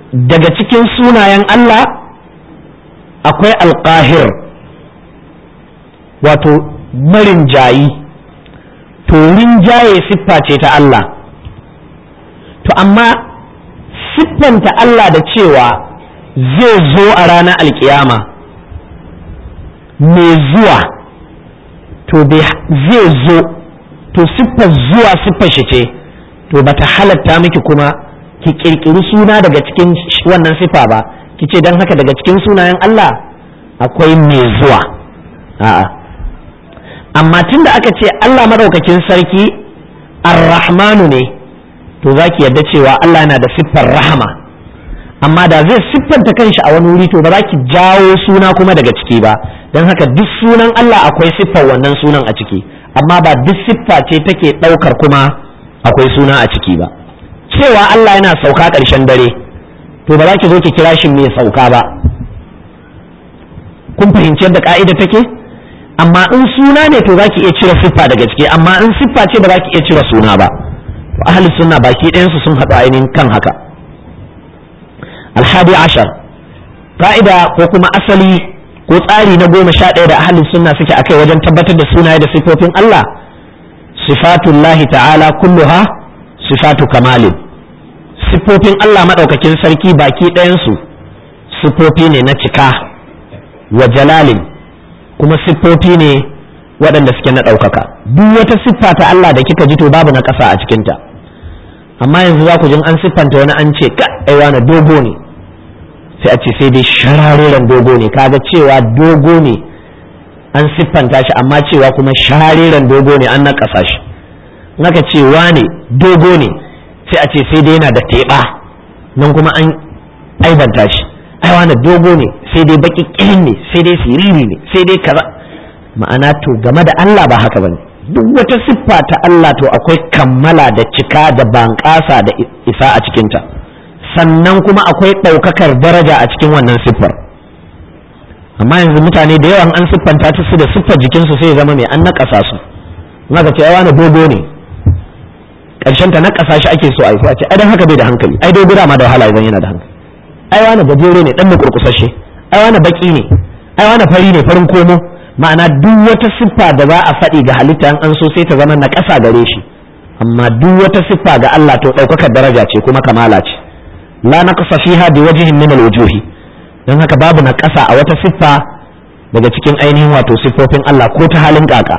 daga cikin sunayen Allah akwai alƙahir wato marin jayi to rinjaye siffa ce ta Allah to amma siffanta Allah da cewa zai zo a ranar alkiyama mai zuwa to zai zo to siffar zuwa siffar shi ce to bata halatta miki kuma ki kirkiri suna daga cikin wannan siffa ba ki ce don haka daga cikin sunayen Allah akwai mai zuwa a'a amma tun da aka ce Allah madaukakin sarki ar-rahmanu ne to za ki yadda cewa Allah yana da siffar rahama amma da zai siffanta kanshi a wani wuri to ba za ki jawo suna kuma daga ciki ba don haka duk sunan Allah akwai siffar wannan sunan a ciki amma ba duk siffa ce take ɗaukar kuma akwai suna a ciki ba cewa Allah yana sauka ƙarshen dare to ba za ki zo ki kira shi mai sauka ba kun fahimci yadda ka'ida take amma in suna ne to za ki iya cire siffa daga ciki amma in siffa ce ba za ki iya cire suna ba to ahli sunna baki ɗayansu sun haɗu ainihin kan haka alhadi ashar ka'ida ko kuma asali ko tsari na goma sha ɗaya da ahalin sunna suke akai wajen tabbatar da sunaye da sifofin Allah sifatullahi ta'ala kulluha sifatu kamalin sifofin Allah maɗaukakin sarki baki ɗayansu sifofi ne na cika wa jalalin kuma siffofi ne waɗanda suke na ɗaukaka duk wata siffa ta Allah da kika ji to babu na ƙasa a cikinta amma yanzu za ku jin an siffanta wani an ce ka aiwa na dogo ne sai a ce sai dai shararren dogo ne kaga cewa dogo ne an siffanta shi amma cewa kuma shararren dogo ne an naƙasa shi naka ce wane dogo ne sai a ce sai dai yana da teɓa nan kuma an aibanta shi ai wane dogo ne sai dai baki ƙirin ne sai dai siriri ne sai dai kaza ma'ana to game da Allah ba haka bane duk wata siffa ta Allah to akwai kammala da cika da banƙasa da isa a cikinta sannan kuma akwai ɗaukakar daraja a cikin wannan siffar amma yanzu mutane da yawan an siffanta ta su da siffar jikinsu sai zama mai an naƙasa su maka ce wani dogo ne ƙarshen ta naƙasa shi ake so a yi sai a ce ai dan haka bai da hankali ai dogo ma da wahala idan yana da hankali ai wani gajere ne dan mu kurkusashe ai wani baki ne ai wani fari ne farin komo ma'ana duk wata siffa da za a faɗi ga halitta an so sai ta zama na ƙasa gare shi amma duk wata siffa ga Allah to ɗaukakar daraja ce kuma kamala ce la naqsa fiha bi wajhin min al-wujuhi dan haka babu na ƙasa a wata siffa daga cikin ainihin wato siffofin Allah ko ta halin kaka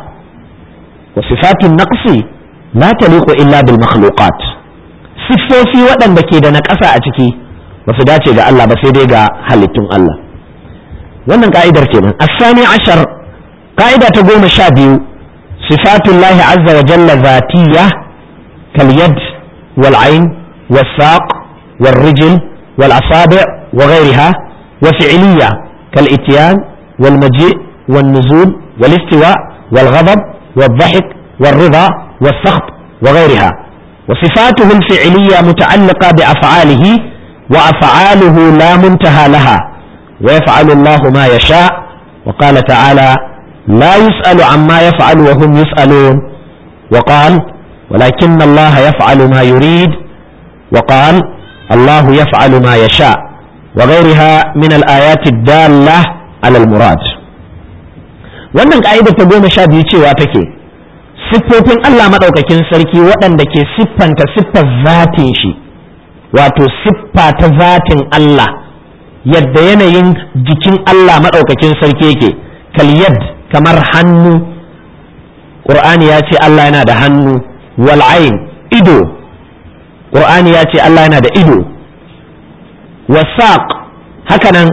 wa sifatun naqsi la taliqu illa bil makhluqat siffofi waɗanda ke da na ƙasa a ciki ba su dace ga Allah ba sai dai ga halittun Allah wannan ka'idar kenan asani ashar ka'ida ta goma sha biyu sifatullahi azza wa jalla zatiyya kal yad wal ain was saq wal rijl wal asabi' wa ghayriha wa fi'liyya kal ityan wal maji' wal nuzul wal istiwa wal ghadab wal dhahik wal rida wal sakht wa ghayriha وصفاته الفعلية متعلقة بأفعاله وأفعاله لا منتهى لها ويفعل الله ما يشاء وقال تعالى لا يسأل عما يفعل وهم يسألون وقال ولكن الله يفعل ما يريد وقال الله يفعل ما يشاء وغيرها من الآيات الدالة على المراد wannan ka'idar ta goma sha biyu cewa take siffofin Allah maɗaukakin sarki waɗanda ke siffanta siffar zatin shi wato siffa ta zatin Allah yadda yanayin jikin Allah maɗaukakin sarki yake kalyad kamar hannu ƙur'ani ya ce Allah yana da hannu wal'ain ido ƙur'ani ya ce Allah yana da ido wasaq hakanan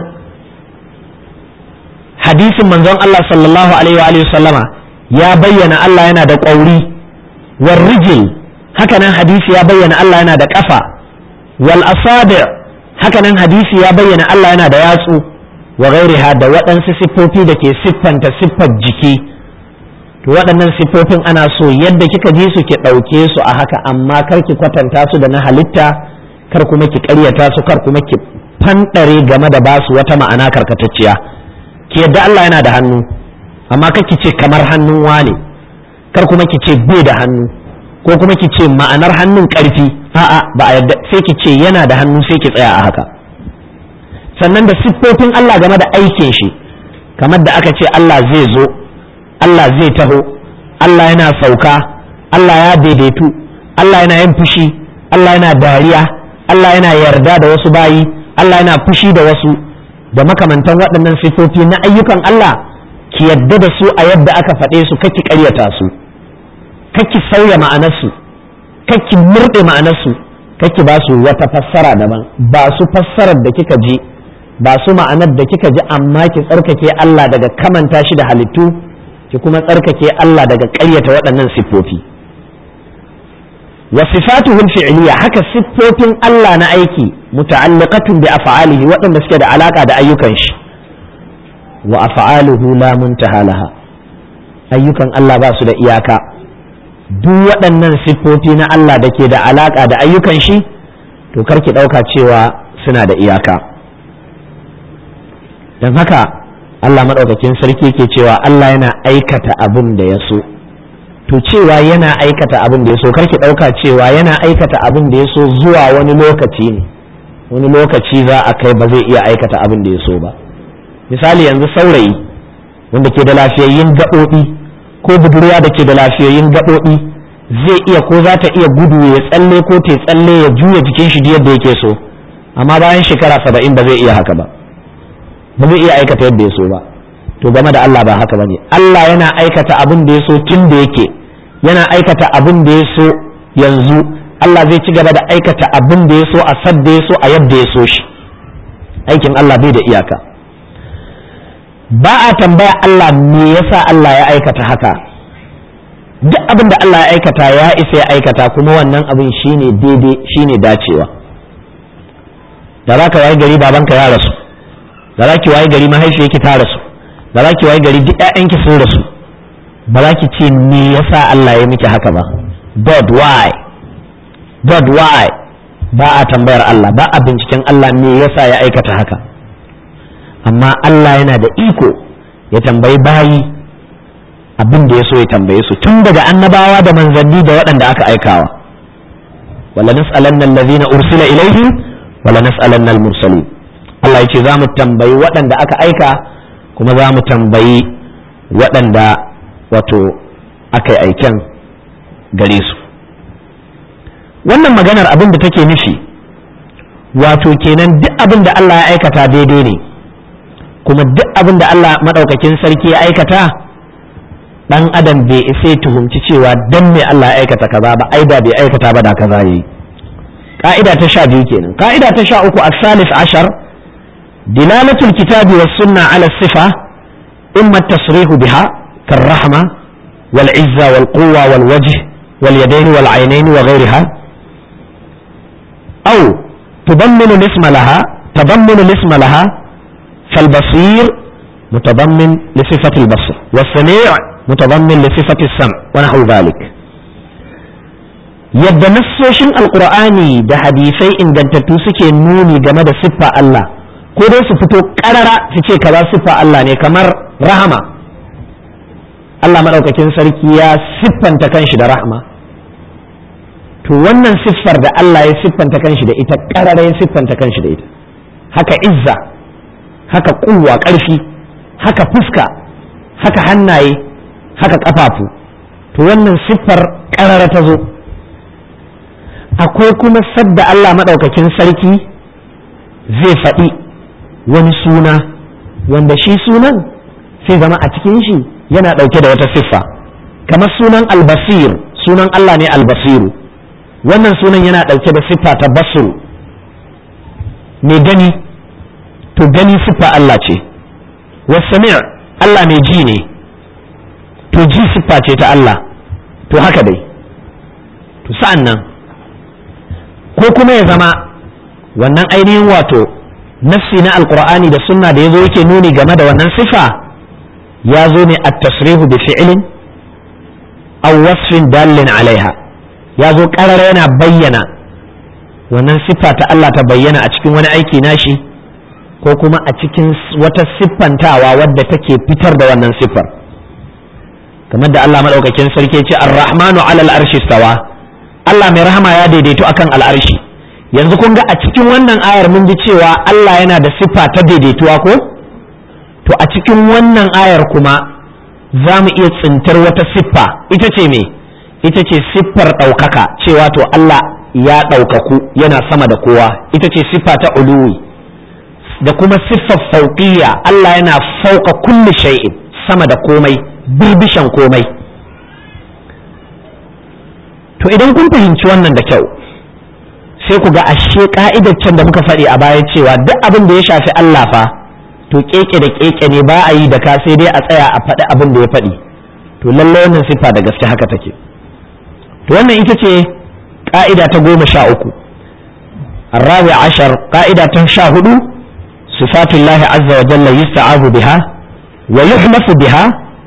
hadisin manzon Allah sallallahu alaihi wa sallama ya bayyana Allah yana da ƙauri warrijil hakanan hadisi ya bayyana Allah yana da ƙafa wal asabi' hakanan hadisi ya bayyana Allah yana da yatsu wa gairiha da waɗansu siffofi da ke siffanta siffar jiki to waɗannan siffofin ana so yadda kika ji su ki ɗauke su a haka amma kar ki kwatanta su da na halitta kar kuma ki ƙaryata su kar kuma ki fanɗare game da ba su wata ma'ana karkatacciya ki yadda Allah yana da hannu amma kar ki ce kamar hannun wane kar kuma ki ce bai da hannu ko kuma ki ce ma'anar hannun ƙarfi a'a ba a yadda sai ki ce yana da hannu sai ki tsaya a haka sannan da siffofin Allah game da aikin shi kamar da aka ce Allah zai zo Allah zai taho Allah yana sauka Allah ya daidaitu Allah yana yin fushi Allah yana dariya Allah yana yarda da wasu bayi Allah yana fushi da wasu da makamantan waɗannan siffofi na ayyukan Allah ki yadda da su a yadda aka faɗe su kaki ƙaryata su kaki sauya ma'anarsu kaki murɗe ma'anarsu kaki ba su wata fassara daban ba su fassarar da kika ji ba su ma'anar da kika ji amma ki tsarkake Allah daga kamanta shi da halittu ki kuma tsarkake Allah daga ƙaryata waɗannan siffofi wa sifatuhu fi'liya haka siffofin Allah na aiki muta'alliqatun bi af'alihi waɗanda suke da alaka da ayyukan shi wa af'aluhu la muntaha laha ayyukan Allah ba su da iyaka duk waɗannan siffofi na Allah da ke da alaka da ayyukan shi to karki ɗauka cewa suna da iyaka don haka Allah maɗaukakin sarki ke cewa Allah yana aikata abin da ya so to cewa yana aikata abin da ya so karki ɗauka cewa yana aikata abin da ya so zuwa wani lokaci ne wani lokaci za a kai ba zai iya aikata abin da ya so ba misali yanzu saurayi wanda ke da lafiyayyun gaɓoɓi ko budurwa da ke da lafiyayyun gaɓoɓi zai iya ko za ta iya gudu ya tsalle ko ta tsalle ya juya jikin shi yadda yake so amma bayan shekara saba'in ba zai iya haka ba ba zai iya aikata yadda ya so ba to game da Allah ba haka bane Allah yana aikata abin da ya so tun da yake yana aikata abin da ya so yanzu Allah zai ci gaba da aikata abin da ya so a sadda ya so a yadda ya so shi aikin Allah bai da iyaka ba a tambaya Allah me yasa Allah ya aikata haka duk abin da Allah ya aikata ya isa ya aikata kuma wannan abin shine daidai shine dacewa da za ka wayi gari babanka ya rasu da za ki wayi gari mahaifiyarki ta rasu da za ki wayi gari duk ƴaƴanki sun rasu ba za ki ce me yasa Allah ya miki haka ba God why God why ba a tambayar Allah ba a binciken Allah me yasa ya aikata haka amma Allah yana da iko ya tambayi bayi abin da ya so ya tambaye su tun daga annabawa da manzanni da waɗanda aka aikawa wala nas'alanna allazina ursila ilaihim wala nas'alanna al-mursalin Allah yace za mu tambayi waɗanda aka aika kuma za mu tambayi waɗanda wato aka yi aiken gare su wannan maganar abin da take nufi wato kenan duk abin da Allah ya aikata daidai ne kuma duk abin da Allah maɗaukakin sarki ya aikata ɗan adam bai isa tuhumci cewa dan me Allah ya aikata kaza ba ai da bai aikata ba da kaza yayi ka'ida ta sha biyu kenan ka'ida ta sha uku as-salis ashar dilalatul kitabi was sunna ala sifa imma tasrihu biha karrahma wal izza wal quwwa wal wajh wal yadayn wal aynayn wa ghayriha aw tudamminu isma laha tabammunu isma laha فالبصير متضمن لصفة البصر والسميع متضمن لصفة السمع ونحو ذلك yadda nassoshin alkur'ani da hadisai ingantattu suke nuni game da siffa Allah ko dai su fito karara su ce kaza siffa Allah ne kamar rahama Allah maɗaukakin sarki ya siffanta kanshi da rahama to wannan siffar da Allah ya siffanta kanshi da ita karara ya siffanta kanshi da ita haka izza haka kuwa ƙarfi haka fuska haka hannaye haka ƙafafu to wannan siffar ƙarara ta zo akwai kuma sadda Allah maɗaukakin sarki zai faɗi wani suna wanda shi sunan sai zama a cikin shi yana ɗauke da wata siffa kamar sunan albasir sunan Allah ne albasiru wannan sunan yana ɗauke da siffa ta basuru mai gani to gani siffa Allah ce wasami' Allah mai ji ne to ji siffa ce ta Allah to haka dai to sa'an nan ko kuma ya zama wannan ainihin wato nafsi na alkur'ani da sunna da ya zo yake nuni game da wannan siffa ya zo ne a tasrihu bi fi'ilin aw wasfin dallin alaiha ya zo ƙarara yana bayyana wannan siffa ta Allah ta bayyana a cikin wani aiki nashi ko kuma a cikin wata siffantawa wadda take fitar da wannan siffar kamar da Allah maɗaukakin sarki ce ar-rahmanu alal arshi stawa Allah mai rahama ya daidaito akan al'arshi yanzu kun ga a cikin wannan ayar mun ji cewa Allah yana da siffa ta daidaituwa ko to a cikin wannan ayar kuma za mu iya tsintar wata siffa ita ce me ita ce siffar ɗaukaka cewa to Allah ya ɗaukaku yana sama da kowa ita ce siffa ta uluwi da kuma siffar fauqiyya Allah yana fauka kulli shay'in sama da komai birbishan komai to idan kun fahimci wannan da kyau sai ku ga ashe ka'idar can da muka faɗi a baya cewa duk abin da ya shafi Allah fa to keke da keke ne ba a yi da ka sai dai a tsaya a faɗi abin da ya faɗi to lallai wannan siffa da gaske haka take to wannan ita ce ka'ida ta goma sha uku الرابع عشر قاعدة تنشاهد صفات الله عز وجل يستعاذ بها ويحلف بها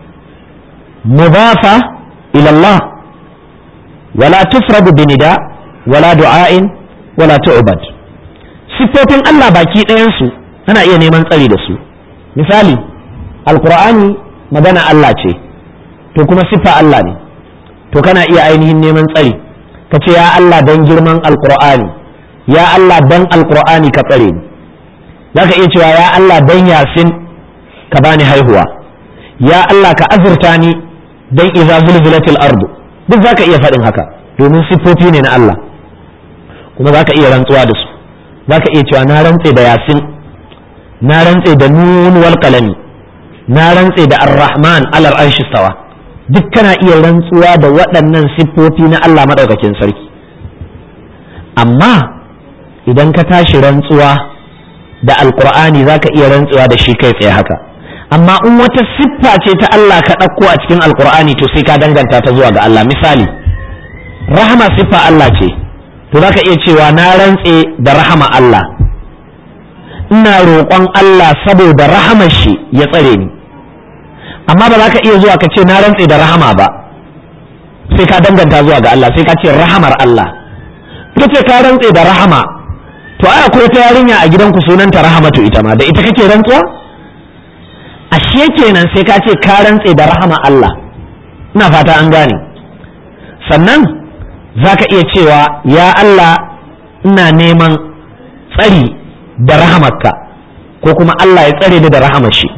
مضافة إلى الله ولا تفرد بنداء ولا دعاء ولا تعبد siffofin Allah baki ɗayansu ana iya neman tsari da su misali alkur'ani magana Allah ce to kuma siffa Allah ne to kana iya ainihin neman tsari ka ce ya Allah don girman alkur'ani ya Allah don alkur'ani ka tsare ni za ka iya cewa ya Allah don yasin ka bani haihuwa ya Allah ka azurta ni don iza zulzulatil ardu duk za ka iya faɗin haka domin siffofi ne na Allah kuma za ka iya rantsuwa da su za ka iya cewa na rantse da yasin na rantse da nun wal qalami na rantse da ar-rahman alal arshi stawa duk kana iya rantsuwa da waɗannan siffofi na Allah madaukakin sarki amma idan ka tashi rantsuwa da alqur'ani za ka iya rantsuwa da shi kai tsaye haka amma in wata siffa ce ta Allah ka ɗauko a cikin alqur'ani to sai ka danganta ta zuwa ga Allah misali rahama siffa Allah ce to za ka iya cewa na rantse da rahama Allah ina roƙon Allah saboda rahamar shi ya tsare ni amma ba za ka iya zuwa ka ce na rantse da rahama ba sai ka danganta zuwa ga Allah sai ka ce rahamar Allah ita ce ka rantse da rahama to ai akwai ta yarinya a gidanku sunanta rahamatu ita ma da ita kake rantsuwa ashe kenan sai ka ce ka rantse da rahama Allah ina fata an gane sannan za ka iya cewa ya Allah ina neman tsari da rahamarka ko kuma Allah ya tsare ni da rahamar shi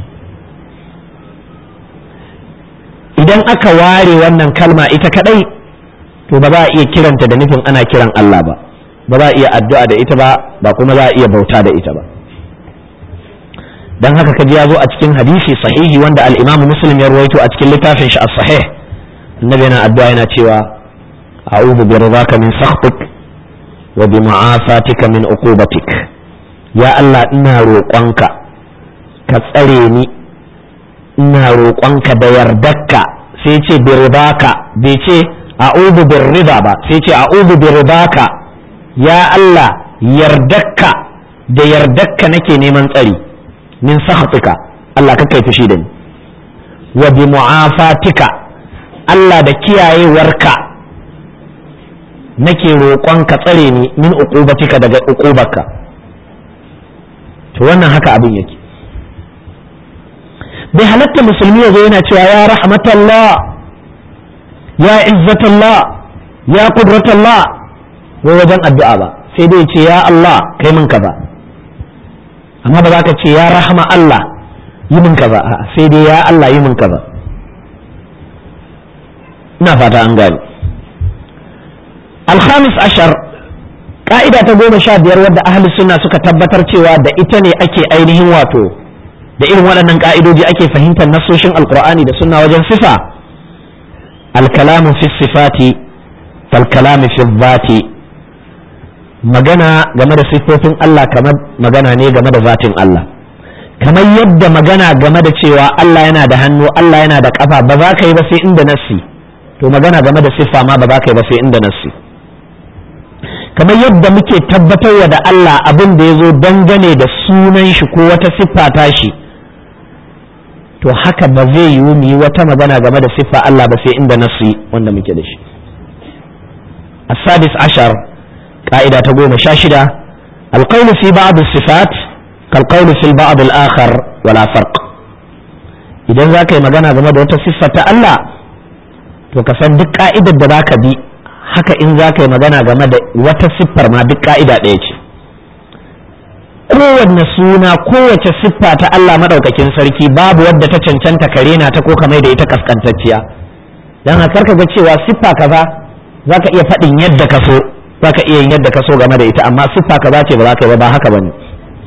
idan aka ware wannan kalma ita kadai to ba za a iya kiranta da nufin ana kiran Allah ba ba za a iya addu'a da ita ba ba kuma za a iya bauta da ita ba dan haka kaji ya zo a cikin hadisi sahihi wanda al-Imam Muslim ya ruwaito a cikin littafin shi as-sahih annabi yana addu'a yana cewa a'udhu bi ridaka min sakhtik wa bi mu'afatika min uqubatik ya Allah ina roƙonka ka tsare ni ina roƙonka da yardarka sai ce bi ridaka bai ce a'udhu bir rida ba sai ce a'udhu bi ridaka ya Allah yardarka da yardarka nake neman tsari min sakhatika Allah ka kai fushi da ni wa bi mu'afatika Allah da kiyayewarka nake roƙon ka tsare ni min uqubatika daga uqubarka to wannan haka abin yake bai halatta musulmi ya zo yana cewa ya rahmatallah ya izzatallah ya qudratallah wai wajen addu'a ba sai dai ce ya Allah kai min kaza amma ba za ka ce ya rahama Allah yi min kaza sai dai ya Allah yi min kaza ina fata an gani alhamis ashar ka'ida ta goma sha biyar wadda ahli sunna suka tabbatar cewa da ita ne ake ainihin wato da irin waɗannan ka'idoji ake fahimtar nasoshin alkur'ani da sunna wajen sifa alkalamu fi sifati falkalamu fi zati magana game da siffofin Allah kamar magana ne game da zatin Allah kamar yadda magana game da cewa Allah yana da hannu Allah yana da kafa ba za ka yi ba sai inda nassi to magana game da siffa ma ba za ka yi ba sai inda nassi kamar yadda muke tabbatarwa da Allah abin da ya zo dangane da sunan shi ko wata siffa ta shi to haka ba zai yiwu mu yi wata magana game da siffa Allah ba sai inda nassi wanda muke da shi السادس عشر قاعدة تقوم شاشدة القول في بعض الصفات كالقول في البعض الآخر ولا فرق idan za ka yi magana game da wata siffa ta Allah to ka san duk ka'idar da za ka bi haka in za ka yi magana game da wata siffar ma duk ka'ida ɗaya ce kowanne suna kowace siffa ta Allah maɗaukakin sarki babu wadda ta cancanta kare na ta ko kamar da ita kaskantacciya don haka ka ga cewa siffa kaza za ka iya faɗin yadda ka so za ka iya yin yadda ka so game da ita amma siffa kaza ce ba za ka yi ba ba haka ba ne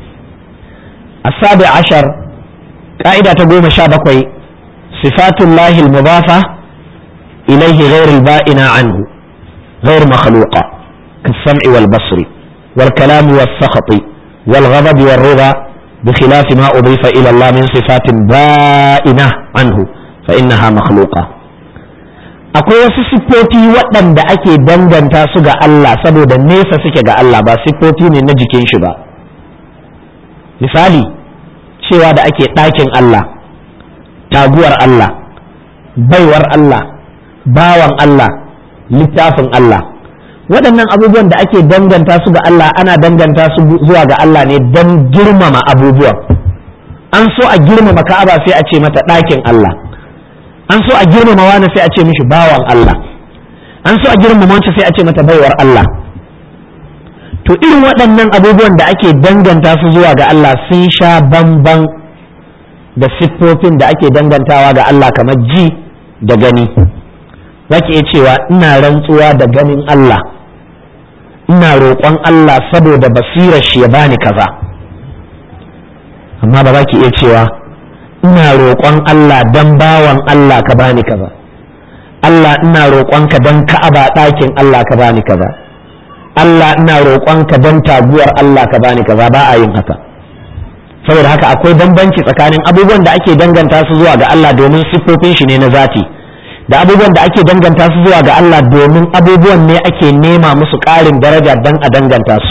asabi ashar ka'ida ta goma sha bakwai sifatullahi al-mudafa ilayhi ghayr al-ba'ina anhu ghayr makhluqa كالسمع والبصر والكلام والسخط والغضب والرضا بخلاف ما أضيف إلى الله من صفات بائنة عنه فإنها مخلوقة akwai wasu siffofi waɗanda ake danganta su ga Allah saboda nesa suke ga Allah ba siffofi ne na jikin shi ba misali cewa da ake ɗakin Allah taguwar Allah baiwar Allah bawan Allah littafin Allah waɗannan abubuwan da ake danganta su ga Allah ana danganta su zuwa ga Allah ne don girmama abubuwan an so a girmama ka'aba sai a ce mata ɗakin Allah an so a girmama wani sai a ce mishi bawan Allah an so a girmama wancan sai a ce mata baiwar Allah to irin waɗannan abubuwan da ake danganta su zuwa ga Allah sun sha bamban da siffofin da ake dangantawa ga Allah kamar ji da gani za ki iya cewa ina rantsuwa da ganin Allah ina roƙon Allah saboda basirar shi ya bani kaza amma ba za ki iya cewa ina roƙon Allah don bawan Allah ka bani kaza Allah ina roƙonka don ka'aba ɗakin Allah ka bani kaza Allah ina roƙonka don taguwar Allah ka bani kaza ba a yin haka saboda haka akwai bambanci tsakanin abubuwan da ake danganta su zuwa ga Allah domin siffofin shi ne na zati da abubuwan da ake danganta su zuwa ga Allah domin abubuwan ne ake nema musu ƙarin daraja don a danganta su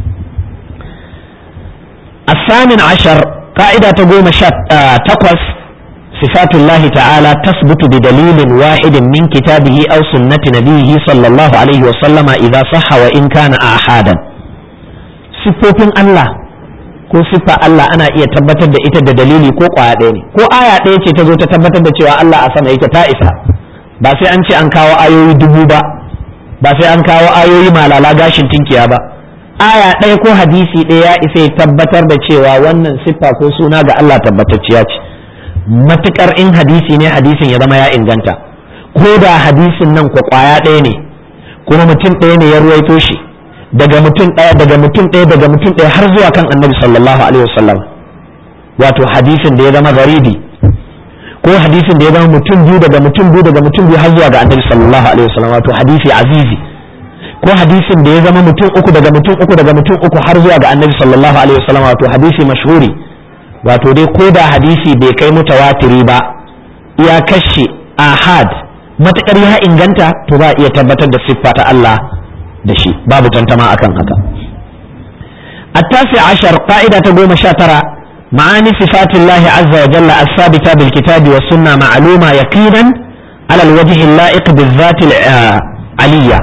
الثامن عشر قاعدة تقوم تقوس صفات الله تعالى تثبت بدليل واحد من كتابه أو سنة نبيه صلى الله عليه وسلم إذا صح وإن كان آحادا siffofin Allah ko siffa Allah ana iya tabbatar da ita da dalili ko kwaya ɗaya ne ko aya ɗaya ce ta zo ta tabbatar da cewa Allah a sama yake ta isa ba sai an ce an kawo ayoyi dubu ba ba sai an kawo ayoyi malala gashin tinkiya ba aya ɗaya ko hadisi ɗaya ya isa ya tabbatar da cewa wannan siffa ko suna ga Allah tabbatacciya ce matukar in hadisi ne hadisin ya zama ya inganta ko da hadisin nan ko kwaya ɗaya ne kuma mutum ɗaya ne ya ruwaito shi daga mutum ɗaya daga mutum ɗaya daga mutum ɗaya har zuwa kan annabi sallallahu alaihi wasallam wato hadisin da ya zama garibi ko hadisin da ya zama mutum biyu daga mutum biyu daga mutum biyu har zuwa ga annabi sallallahu alaihi wasallam wato hadisi azizi ko hadisin da ya zama mutum uku daga mutum uku daga mutum uku har zuwa ga annabi sallallahu alaihi wasallam wato hadisi mashhuri wato dai ko da hadisi bai kai mutawatiri ba ya kashe ahad matakar ya inganta to za a iya tabbatar da siffa ta Allah da shi babu tantama akan haka التاسع عشر قاعدة تقوم شاترة معاني صفات الله عز وجل الثابتة بالكتاب والسنة معلومة يقينا على الوجه اللائق بالذات العلية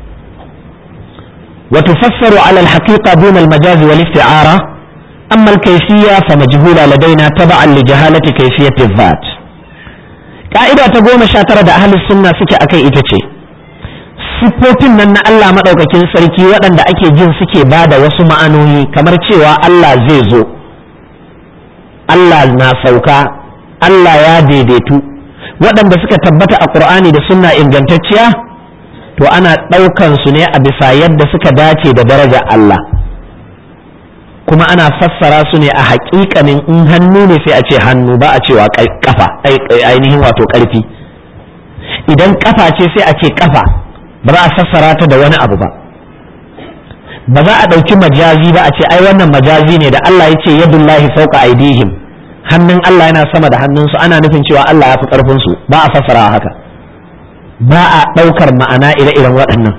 وتفسر على الحقيقة دون المجاز والاستعارة أما الكيفية فمجهولة لدينا تبعا لجهالة كيفية الذات قاعدة تقوم شاترة أهل السنة سكة أكي إتشي siffofin nan na Allah maɗaukakin sarki waɗanda ake jin suke ba da wasu ma'anoni kamar cewa Allah zai zo Allah na sauka Allah ya daidaitu waɗanda suka tabbata a ƙur'ani da sunna ingantacciya to ana ɗaukan su ne a bisa yadda suka dace da daraja Allah kuma ana fassara su ne a haƙiƙanin in hannu ne sai a ce hannu ba a cewa kafa ainihin wato ƙarfi idan kafa ce sai a ce kafa ba za a fassara ta da wani abu ba ba za a ɗauki majazi ba a ce ai wannan majazi ne da Allah ya ce yadullahi fauka aidihim hannun Allah yana sama da hannunsu ana nufin cewa Allah ya fi ƙarfinsu ba a fassara haka ba a ɗaukar ma'ana ire-iren waɗannan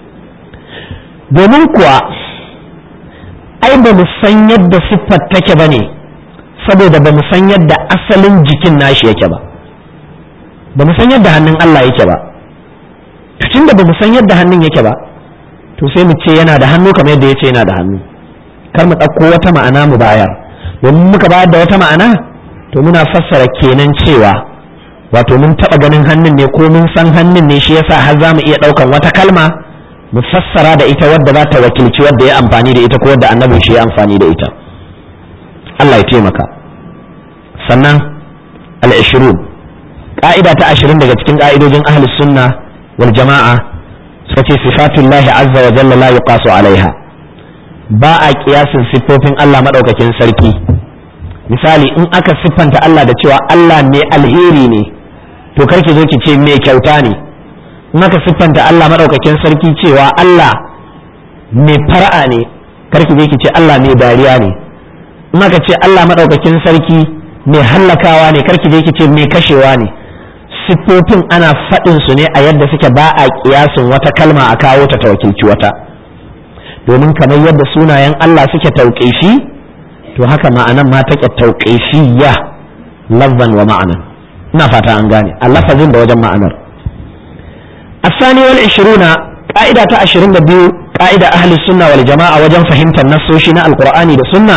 domin kuwa ai ba mu san yadda siffar take ba ne saboda ba mu san yadda asalin jikin nashi yake ba ba mu san yadda hannun Allah yake ba tun da ba mu san yadda hannun yake ba to sai mu ce yana da hannu kamar yadda ya ce yana da hannu kar mu ɗauko wata ma'ana mu bayar domin muka bayar da wata ma'ana to muna fassara kenan cewa wato mun taɓa ganin hannun ne ko mun san hannun ne shi yasa har za mu iya ɗaukan wata kalma mu fassara da ita wadda za ta wakilci wadda ya amfani da ita ko wadda annabin shi ya amfani da ita Allah ya taimaka sannan al-ishrun ka'ida ta ashirin daga cikin ka'idojin ahli sunna wal jama'a suka ce sifatullahi azza wa jalla la yuqasu alaiha ba a kiyasin siffofin Allah madaukakin sarki misali in aka siffanta Allah da cewa Allah mai alheri ne to karki zo ki ce mai kyauta ne in aka siffanta Allah madaukakin sarki cewa Allah mai fara'a ne karki zo ki ce Allah mai dariya ne in aka ce Allah madaukakin sarki mai hallakawa ne karki je ki ce mai kashewa ne siffofin ana faɗin su ne a yadda suke ba a kiyasin wata kalma a kawo ta wakilci wata domin kamar yadda sunayen Allah suke tauƙifi to haka ma'anan ma take tauƙifiyya lafzan wa ma'anan ina fata an gane a lafazin da wajen ma'anar الثاني والعشرون قاعدة عشرين بيو قاعدة أهل السنة والجماعة وجن فهمت النصوشنا القرآن والسنة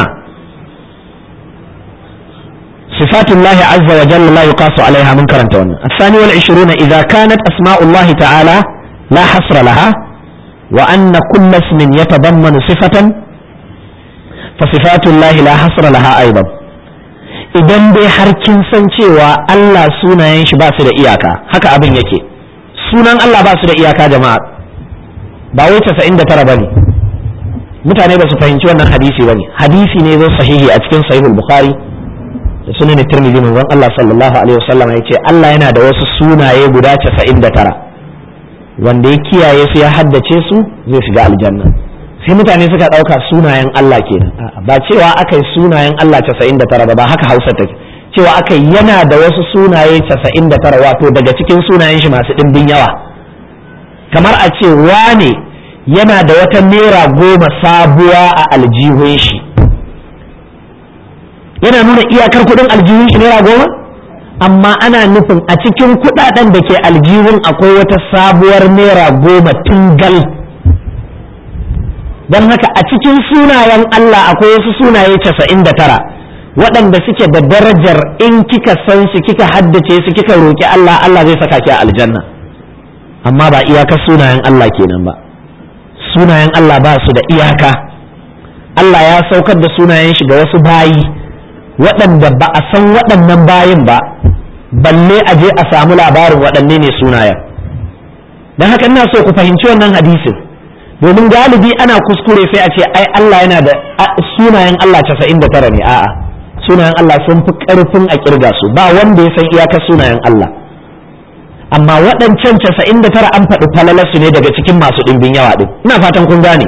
صفات الله عز وجل لا يقاس عليها منكرا تونا الثاني والعشرون إذا كانت أسماء الله تعالى لا حصر لها وأن كل اسم يتضمن صفة فصفات الله لا حصر لها أيضا idan dai har kin san cewa Allah sunayen shi ba su da iyaka haka abin yake sunan Allah ba su da iyaka jama'a ba wai 99 bane mutane ba su fahimci wannan hadisi bane hadisi ne zo sahihi a cikin sahihul bukhari da sunan tirmidhi manzon Allah sallallahu alaihi wasallam ya ce Allah yana da wasu sunaye guda 99 wanda ya kiyaye su ya haddace su zai shiga aljanna sai mutane suka ɗauka sunayen Allah kenan ba cewa aka yi sunayen Allah 99 ba ba haka Hausa take cewa aka yana da wasu sunaye 99 wato daga cikin sunayen shi masu ɗimbin yawa kamar a ce wane yana da wata naira goma sabuwa a aljihun shi yana nuna iyakar kuɗin aljihun shi naira goma amma ana nufin a cikin kuɗaɗen da ke aljihun akwai wata sabuwar naira goma tungal don haka a cikin sunayen Allah akwai wasu sunaye casa'in da tara waɗanda suke da darajar in kika san su kika haddace su kika roƙi Allah Allah zai saka ki a aljanna amma ba iyakar sunayen Allah kenan ba sunayen Allah ba su da iyaka Allah ya saukar da sunayen shi ga wasu bayi waɗanda ba a san waɗannan bayin ba balle a je a samu labarin waɗanne ne sunayen don haka ina so ku fahimci wannan hadisin domin galibi ana kuskure sai a ce ai Allah yana da sunayen Allah 99 ne a'a sunayen Allah sun fi karfin a kirga su ba wanda ya san iyakar sunayen Allah amma waɗancan 99 an faɗi falalarsu ne daga cikin masu ɗimbin yawa ɗin ina fatan kun gane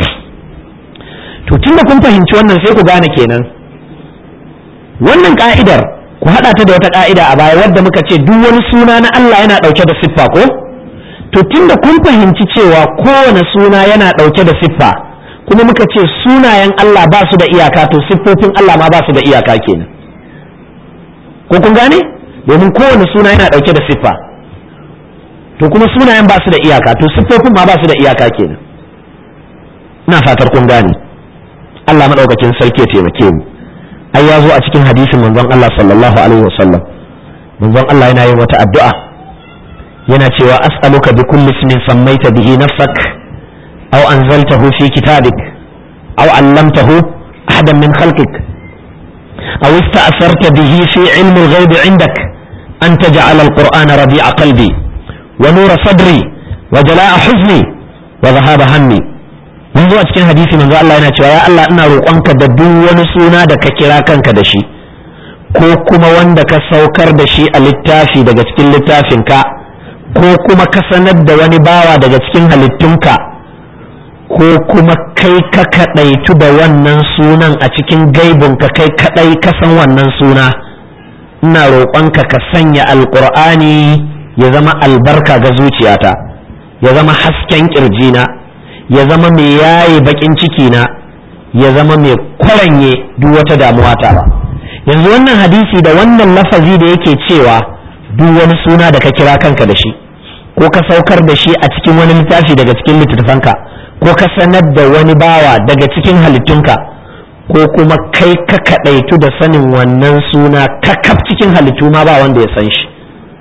to tunda kun fahimci wannan sai ku gane kenan wannan ka'idar ku haɗa ta da wata ka'ida a baya wadda muka ce duk wani suna na Allah yana ɗauke da siffa ko to tunda kun fahimci cewa kowane suna yana ɗauke da siffa kuma muka ce sunayen Allah ba su da iyaka to siffofin Allah ma ba su da iyaka kenan ko kun gane domin kowane suna yana ɗauke da siffa to kuma sunayen ba su da iyaka to siffofin ma ba su da iyaka kenan ina fatar kun gane Allah maɗaukakin sarki ya taimake mu ai ya zo a cikin hadisin manzon Allah sallallahu alaihi wasallam manzon Allah yana yin wata addu'a yana cewa as'aluka bi kulli ismin sammaita bihi nafsak aw anzaltahu fi kitabik aw 'allamtahu ahadan min khalqik aw ista'sarta bihi fi 'ilmi al-ghayb 'indak an taj'ala al-qur'ana rabi'a qalbi wa nura sadri wa jala'a huzni wa dhahaba hammi yanzu a cikin hadisi manzo Allah yana cewa ya Allah ina roƙonka da duk wani suna da ka kira kanka da shi ko kuma wanda ka saukar da shi a littafi daga cikin littafinka ko kuma ka sanar da wani bawa daga cikin halittunka ko kuma kai ka kaɗaitu da wannan sunan a cikin gaibinka kai kaɗai ka san wannan suna ina roƙonka ka sanya alƙur'ani ya zama albarka ga zuciyata ya zama hasken ƙirjina ya zama mai yaye baƙin cikina ya zama mai kwaranye duk wata damuwa ta ba yanzu wannan hadisi da wannan lafazi da yake cewa duk wani suna da ka kira kanka da shi ko ka saukar da shi a cikin wani littafi daga cikin littattafanka ko ka sanar da wani bawa daga cikin halittunka ko kuma kai ka kaɗaitu da sanin wannan suna kakaf cikin halittu ma ba wanda ya san shi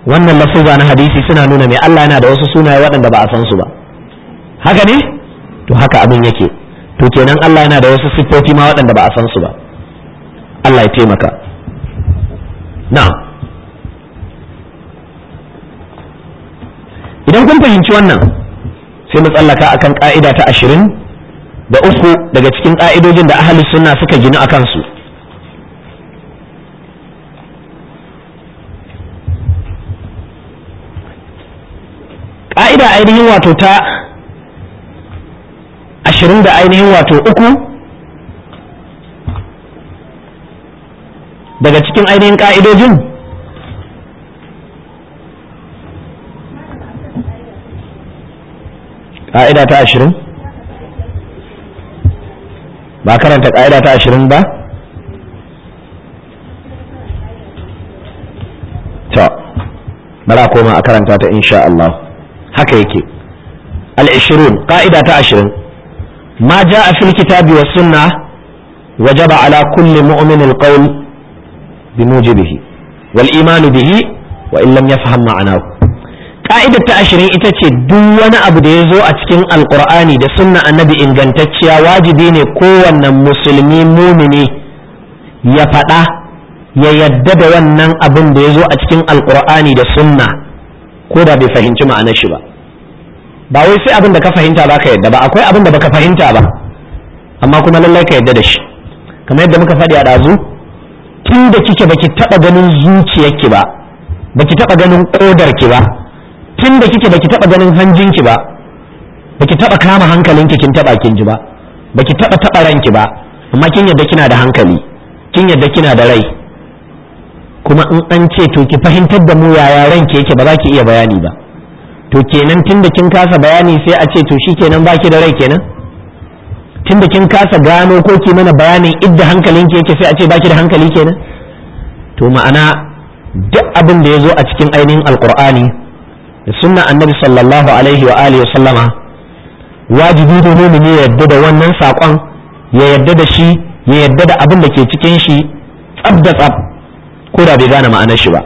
wannan lafuza na hadisi suna nuna mai Allah yana da wasu sunaye waɗanda ba a san su ba haka ne to haka abin yake to kenan Allah yana da wasu siffofi ma waɗanda ba a san su ba Allah ya taimaka na'am idan kun fahimci wannan sai mu tsallaka akan ka'ida ta ashirin da uku daga cikin ka'idojin da ahli sunna suka gina a kansu ka'ida ainihin wato ta ashirin da ainihin wato uku daga cikin ainihin ka'idojin ƙa'ida ta ashirin ba karanta ƙa'ida ta ashirin ba to bara koma a karanta ta insha Allah haka yake al-ishirun ƙa'ida ta ashirin ma ja a fil kitabi wa sunna wajaba ala kulli mu'min al-qawl bi mujibihi wal imanu bihi wa in lam yafham ma'anahu ka'idar ta ashirin ita ce duk wani abu da ya zo a cikin alkur'ani da sunna annabi ingantacciya wajibi ne kowanne musulmi mumini ya faɗa ya yadda da wannan abin da ya zo a cikin alkur'ani da sunna ko da bai fahimci ma'anar shi ba ba wai sai abin da ka fahimta ba ka yadda ba akwai abin da baka fahimta ba amma kuma lallai ka yadda da shi kamar yadda muka faɗi a ɗazu tun da kike baki taɓa ganin zuciyarki ba baki taɓa ganin ƙodarki ba tun da kike baki taba ganin hanjinki ba baki taba kama hankalinki kin taba kin ji ba baki taba taba ranki ba amma kin yadda kina da hankali kin yadda kina da rai kuma in an ce to ki fahimtar da mu yaya ranki yake ba za ki iya bayani ba to kenan tun da kin kasa bayani sai a ce to shikenan baki da rai kenan tun da kin kasa gano ko ki mana bayanin idda hankalinki yake sai a ce baki da hankali kenan to ma'ana duk abin da ya zo a cikin ainihin alkur'ani da sunna annabi sallallahu alaihi wa alihi wa sallama wajibi ne mumini ya yadda da wannan saƙon ya yadda da shi ya yadda da abin da ke cikin shi tsab da tsab ko da bai gane ma'anar shi ba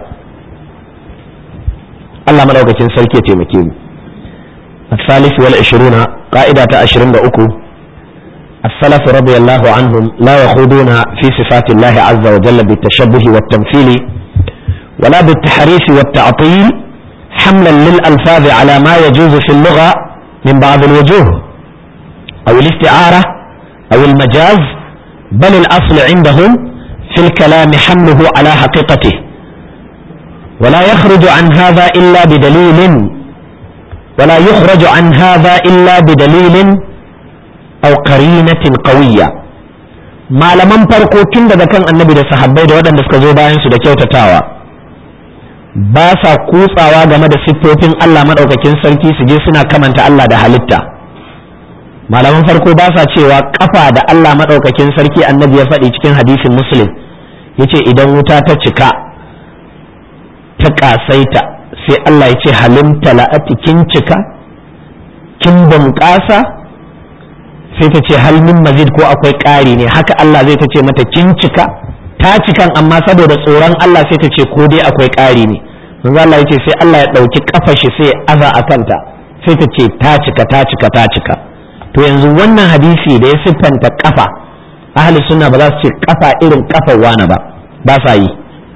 Allah madaukakin sarki ya taimake mu الثالث والعشرون قاعدة عشرين أكو السلف رضي الله عنهم لا يخوضون في صفات الله عز وجل بالتشبه والتمثيل ولا بالتحريف والتعطيل حملا للألفاظ على ما يجوز في اللغة من بعض الوجوه أو الاستعارة أو المجاز بل الأصل عندهم في الكلام حمله على حقيقته ولا يخرج عن هذا إلا بدليل ولا يخرج عن هذا إلا بدليل أو قرينة قوية ما لمن فرقوا تند كان النبي ده صحابي ده ودن دسكزو باين سو ده kyautatawa ba sa kutsawa game da siffofin Allah maɗaukakin sarki su je suna kamanta Allah da halitta malaman farko ba sa cewa kafa da Allah maɗaukakin sarki annabi ya faɗi cikin hadisin muslim ya ce idan wuta ta cika ta ƙasaita sai Allah ya ce halimta la'ati kin cika kin bunƙasa sai ta ce halmin mazid ko akwai ƙari ne haka Allah zai ta ce mata kin cika ta cikan amma saboda tsoron Allah sai ta ce ko dai akwai ƙari ne manzo Allah yace sai Allah ya ɗauki kafa shi sai aza a kanta sai ta ce ta cika ta cika ta cika to yanzu wannan hadisi da ya siffanta kafa ahli sunna ba za su ce kafa irin kafar wani ba ba sa yi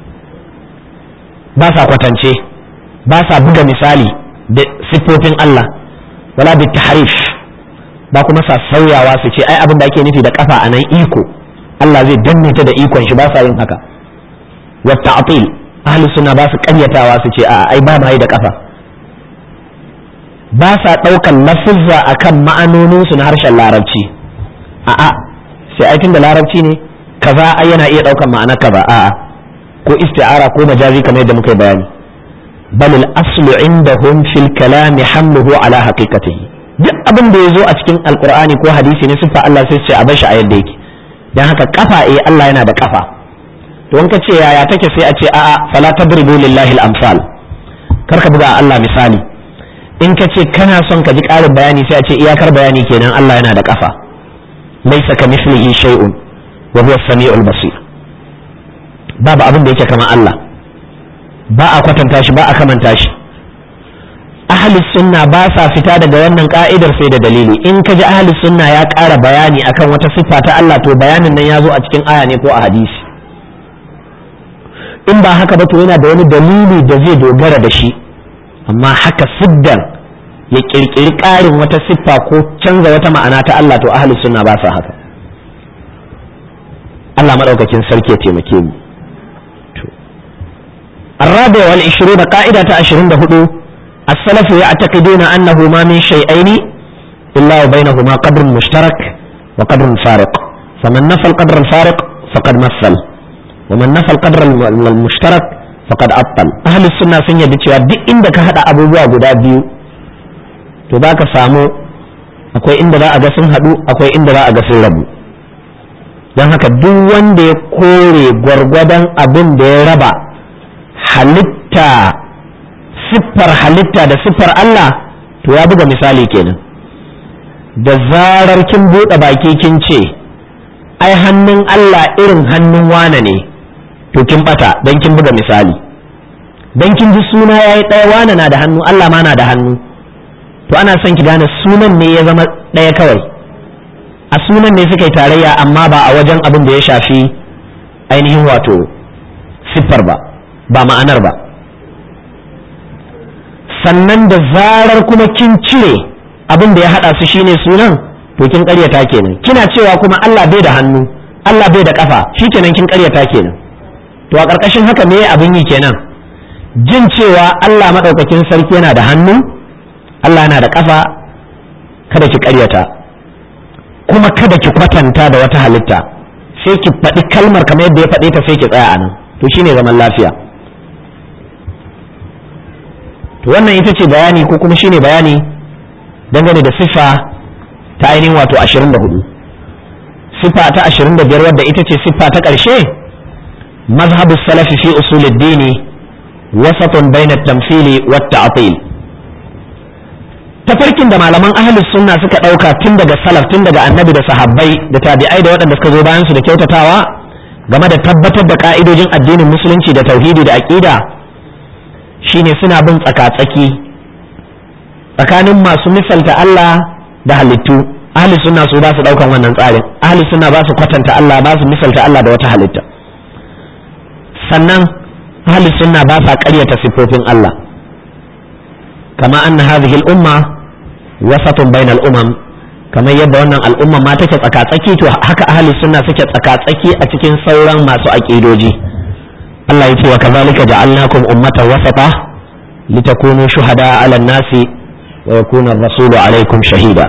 ba sa kwatance ba sa buga misali da siffofin Allah wala bi tahrif ba kuma sa sauyawa su ce ai abin da ake nufi da kafa anan iko Allah zai danne ta da ikon shi ba sa yin haka wa ta'til ahli sunna ba su karyatawa su ce a ai ba mai da kafa ba sa daukan lafuzza akan ma'anonin su na harshen larabci a'a sai ai tunda larabci ne kaza ai yana iya daukan ma'ana kaza a'a ko isti'ara ko majazi kamar yadda muka yi bayani bal al aslu indahum fil kalam hamluhu ala haqiqatihi duk abin da ya zo a cikin alqur'ani ko hadisi ne sifa Allah sai ce a bar shi a yadda yake dan haka kafa eh Allah yana da kafa to in ka ce yaya take sai a ce a'a fala tadribu lillahi al-amsal kar ka buga Allah misali in ka ce kana son ka ji ƙarin bayani sai a ce iyakar bayani kenan Allah yana da kafa laysa ka mislihi shay'un wa huwa as-sami'ul basir babu abin da yake kamar Allah ba a kwatanta shi ba a kamanta shi ahlus sunna ba sa fita daga wannan ka'idar sai da dalili in ka ji ahlus sunna ya ƙara bayani akan wata siffa ta Allah to bayanin nan ya zo a cikin aya ne ko a hadisi in ba haka ba to yana da wani dalili da zai dogara da shi amma haka siddan ya kirkiri ƙarin wata siffa ko canza wata ma'ana ta Allah to ahlus sunna ba sa haka Allah madaukakin sarki ya taimake mu الرابع والعشرون قاعدة عشرين دهدو السلف يعتقدون أنه ما من شيئين إلا وبينهما قدر مشترك وقدر فارق فمن نفى القدر الفارق فقد مثل ومن نفى القدر المشترك فقد أبطل أهل السنة sun yadda cewa duk inda ka haɗa abubuwa guda biyu to za ka samu akwai inda za a ga sun haɗu akwai inda za a ga sun rabu don haka duk wanda ya kore gwargwadon abin da ya raba halitta siffar halitta da siffar Allah to ya buga misali kenan da zarar kin buɗe baki kin ce ai hannun Allah irin hannun wane ne to kin bata don kin buga misali don kin ji suna ya yi ɗaya wane na da hannu Allah ma na da hannu to ana son ki gane sunan ne ya zama ɗaya kawai a sunan ne suka yi tarayya amma ba a wajen abin da ya shafi ainihin wato siffar ba ba ma'anar ba sannan da zarar kuma kin cire abin da ya haɗa su shine sunan to kin ƙaryata kenan kina cewa kuma Allah bai da hannu Allah bai da ƙafa shikenan kin ƙaryata kenan to a ƙarƙashin haka me abin yi kenan jin cewa Allah maɗaukakin sarki yana da hannu Allah yana da ƙafa kada ki ƙaryata kuma kada ki kwatanta da wata halitta sai ki faɗi kalmar kamar yadda ya faɗe ta sai ki tsaya a nan to shine zaman lafiya to wannan ita ce bayani ko kuma shine bayani dangane da siffa ta ainihin wato 24 siffa ta 25 wadda ita ce siffa ta ƙarshe mazhabu salafi fi usulid dini wasatun bainat tamthili wat ta'til tafarkin da malaman ahlus sunna suka ɗauka tun daga salaf tun daga annabi da sahabbai da tabi'ai da waɗanda suka zo bayan su da kyautatawa game da tabbatar da ka'idojin addinin musulunci da tauhidi da aqida shine suna bin tsaka-tsaki tsakanin masu misalta Allah da halittu ahli sunna su ba su daukan wannan tsarin ahli sunna ba su kwatanta Allah ba su misalta Allah da wata halitta sannan ahli sunna ba sa ƙaryata sifofin Allah kama anna hadhihi al-umma wasatun bainal umam kamar yadda wannan al'umma ma take tsaka-tsaki to haka ahli sunna suke tsaka-tsaki a cikin sauran masu aƙidoji Allah ya ce wa kazalika ja'alnakum ummatan wasata litakunu shuhada 'ala an-nasi wa yakuna ar-rasulu 'alaykum shahida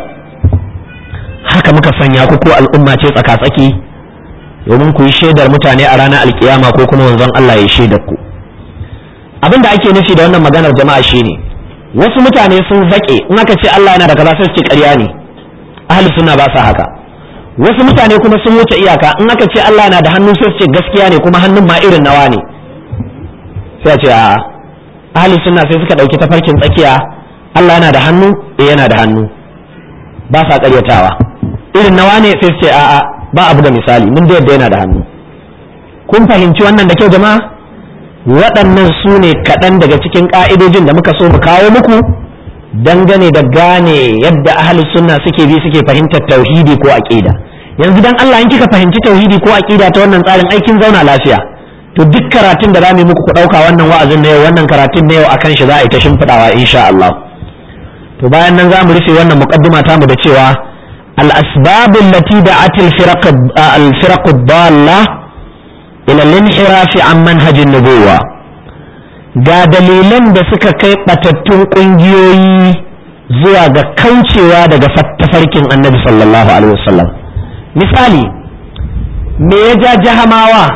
haka muka sanya ku ko al'umma ce tsaka-tsaki domin ku yi shaidar mutane a ranar alkiyama ko kuma wanzan Allah ya shaidar ku abin da ake nufi da wannan maganar jama'a shine wasu mutane sun zaƙe in aka ce Allah yana da kaza sai su ce ƙarya ne ahli sunna ba sa haka wasu mutane kuma sun wuce iyaka in aka ce Allah na da hannu sai su ce gaskiya ne kuma hannun ma irin nawa ne sai a ce a ahli sunna sai suka dauki tafarkin tsakiya Allah yana da hannu eh yana da hannu ba sa karyatawa irin nawa ne sai su ce a'a ba abu da misali mun da yadda yana da hannu kun fahimci wannan da kyau jama'a waɗannan su ne kaɗan daga cikin ƙa'idojin da muka so mu kawo muku dangane da gane yadda ahalus sunna suke bi suke fahimtar tauhidi ko aqida yanzu dan Allah in kika fahimci tauhidi ko aqida ta wannan tsarin aikin zauna lafiya to duk karatun da zamu yi muku ku dauka wannan wa'azin na yau wannan karatun na yau akan shi za a yi ta shimfidawa insha Allah to bayan nan zamu rufe wannan muqaddima ta mu da cewa al asbab allati da'at al firaq al firaq dalla ila al inhiraf an manhaj an nubuwah ga dalilan da suka kai batattun ƙungiyoyi zuwa ga kaucewa daga tafarkin annabi sallallahu alaihi wasallam misali me ya ja jahamawa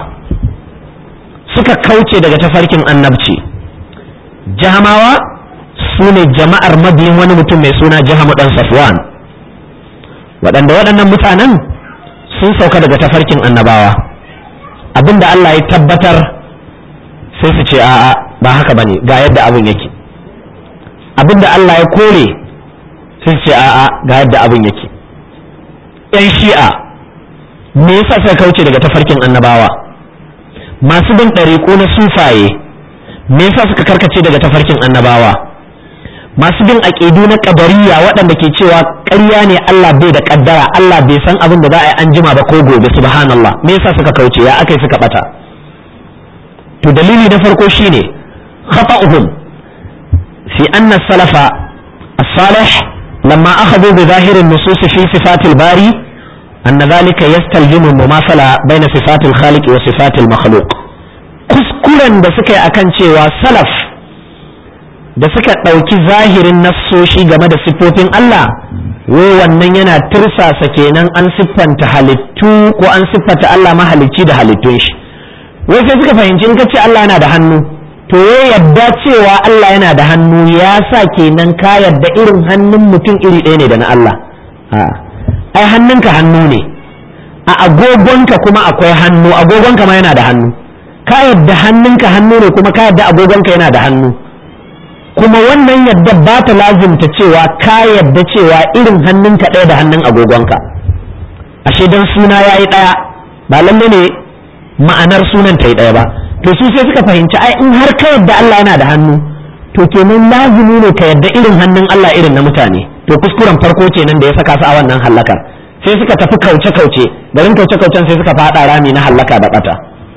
suka kauce daga tafarkin annabci jahamawa su ne jama'ar mabiyin wani mutum mai suna jahamu dan safwan waɗanda waɗannan mutanen sun sauka daga tafarkin annabawa abinda Allah ya tabbatar sai su ce a'a ba haka bane ga yadda abin yake abinda Allah ya kore sai ce a'a ga yadda abin yake yan shi'a me yasa sai kauce daga tafarkin annabawa masu bin ɗariƙo na sufaye me yasa suka karkace daga tafarkin annabawa masu bin aƙidu na ƙadariya waɗanda ke cewa ƙarya ne Allah bai da ƙaddara Allah bai san abin da za a yi an jima ba ko gobe subhanallah me yasa suka kauce ya akai suka bata to dalili na farko shine khata'uhum fi anna salafa as-salih lamma akhadhu bi zahir an-nusus fi sifat al-bari anna dhalika yastalzimu mumasala bayna sifat al-khaliq wa sifat al-makhluq kuskuren da suka yi akan cewa salaf da suka ɗauki zahirin nassoshi game da siffofin Allah wai wannan yana tirsasa kenan an siffanta halittu ko an siffanta Allah mahalicci da halittun shi wai sai suka fahimci in ka ce Allah yana da hannu to ya yadda cewa Allah yana da hannu ya sa kenan ka yadda irin hannun mutum iri ɗaya ne da na Allah ai hannunka hannu ne a agogonka kuma akwai hannu agogonka ma yana da hannu ka yadda hannunka hannu ne kuma ka yadda agogonka yana da hannu kuma wannan yadda ba ta lazimta cewa ka yadda cewa irin hannunka ɗaya da hannun agogonka ashe don suna ya yi ɗaya ba lalle ne ma'anar sunan ta yi ɗaya ba to su sai suka fahimci ai in har ka yadda Allah yana da hannu to kenan lazimi ne ka yadda irin hannun Allah irin na mutane to kuskuren farko kenan da ya saka su a wannan hallakar sai suka tafi kauce kauce garin kauce kaucen sai suka faɗa rami na hallaka da bata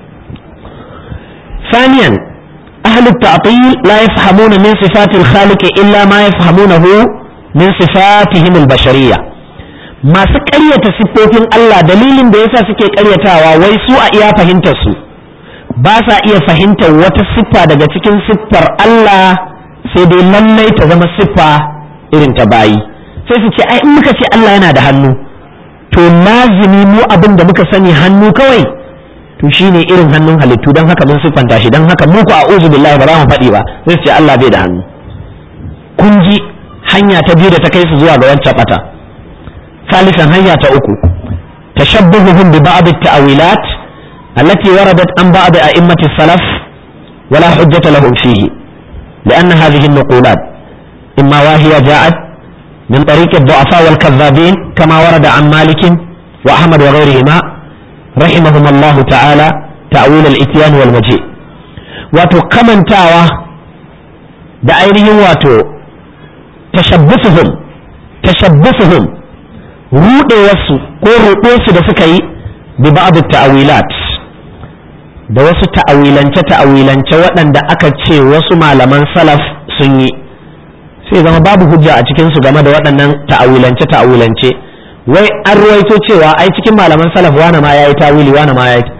ثانيا أهل التعطيل لا يفهمون من صفات الخالق إلا ما يفهمونه من صفاتهم البشرية ما سكرية صفوفين الله دليل da yasa suke karyatawa wai su a iya fahimtar su ba sa iya fahimtar wata siffa daga cikin siffar Allah sai dai lallai ta zama siffa irin ta bayi sai su ce ai in muka ce Allah yana da hannu to lazimi mu abin da muka sani hannu kawai to shine irin hannun halittu don haka mun siffanta shi don haka muku a uzu billahi ba za mu faɗi ba sai su ce Allah bai da hannu kun ji hanya ta biyu da ta kai su zuwa ga wancan bata salisan hanya ta uku tashabbuhuhum bi ba'd at-ta'wilat allati waradat an ba'd a'immati salaf wala hujjata lahum fihi لأن هذه النقولات إما وهي جاءت من طريق الضعفاء والكذابين كما ورد عن مالك وأحمد وغيرهما رحمهم الله تعالى تأويل الإتيان والمجيء wato kamantawa da ainihin wato tashabbusuhum tashabbusuhum rudewarsu ko ruɗesu da suka yi bi ba'd ta'awilat da wasu ta'awilance ta'awilance waɗanda aka ce wasu malaman salaf sun yi sai zama babu hujja a cikinsu game da waɗannan ta'awilance ta'awilance wai an ruwaito cewa ai cikin malaman salaf wane ma yayi tawili wane ma yayi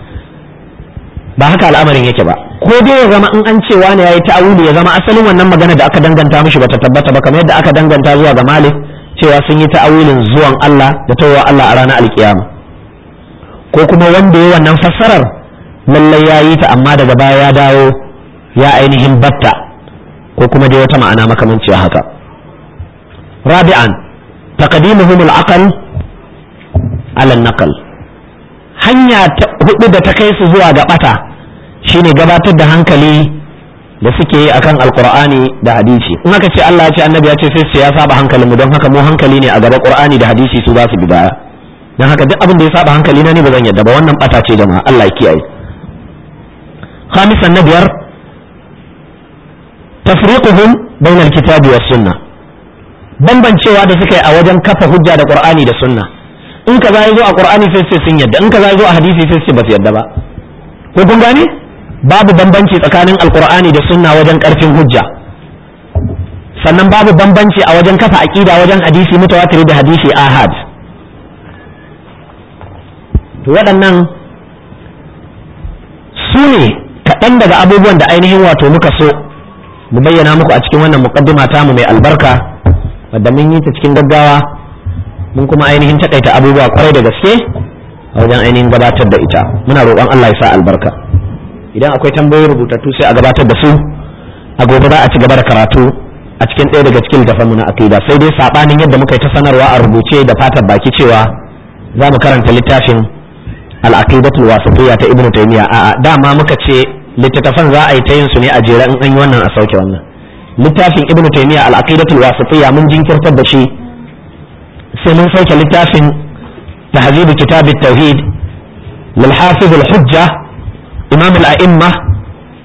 ba haka al'amarin yake ba ko dai ya zama in an ce wane yayi tawili ya zama asalin wannan magana da aka danganta mishi bata tabbata ba kamar yadda aka danganta zuwa ga Malik cewa sun yi ta'awilin zuwan Allah da tawowa Allah a ranar alkiyama ko kuma wanda ya wannan fassarar lallai ya yi ta amma daga baya ya dawo ya ainihin batta ko kuma dai wata ma'ana makamanciya haka rabi'an taqdimuhum al-aql ala naqal hanya ta hudu da ta kai su zuwa ga bata shine gabatar da hankali da suke yi akan alqur'ani da hadisi in aka ce Allah ya ce annabi ya ce sai su ya saba hankalin mu don haka mu hankali ne a gaba qur'ani da hadisi su za su bi baya don haka duk abin da ya saba hankali na ne ba zan yadda ba wannan bata ce jama'a Allah ya kiyaye khamisan na biyar tafriquhum bainal kitabi was sunnah bambancewa da suka yi a wajen kafa hujja da qur'ani da sunna in ka ya zo a qur'ani sai sai sun yadda in ka ya zo a hadisi sai sai ba su yadda ba ko kun gane babu bambanci tsakanin alqur'ani da sunna wajen karfin hujja sannan babu bambanci a wajen kafa aqida wajen hadisi mutawatir da hadisi ahad to waɗannan su ne kaɗan daga abubuwan da ainihin wato muka so mu bayyana muku a cikin wannan muqaddima tamu mai albarka wadda mun yi ta cikin gaggawa mun kuma ainihin takaita abubuwa kwarai da gaske a wajen ainihin gabatar da ita muna roƙon Allah ya sa albarka idan akwai tambayoyi rubutattu sai a gabatar da su a gobe za a ci gaba da karatu a cikin ɗaya daga cikin littafin na aqida sai dai sabanin yadda muka yi ta sanarwa a rubuce da fatan baki cewa za mu karanta littafin al-aqidatul wasatiyya ta ibnu taymiya a'a dama muka ce littattafan za a yi ta yin su ne a jere in an yi wannan a sauke wannan littafin ibnu taymiya al-aqidatul wasatiyya mun jinkirtar da shi sai mun sauke littafin tahzib kitab at-tauhid lil hafiz al-hujja imam al-a'imma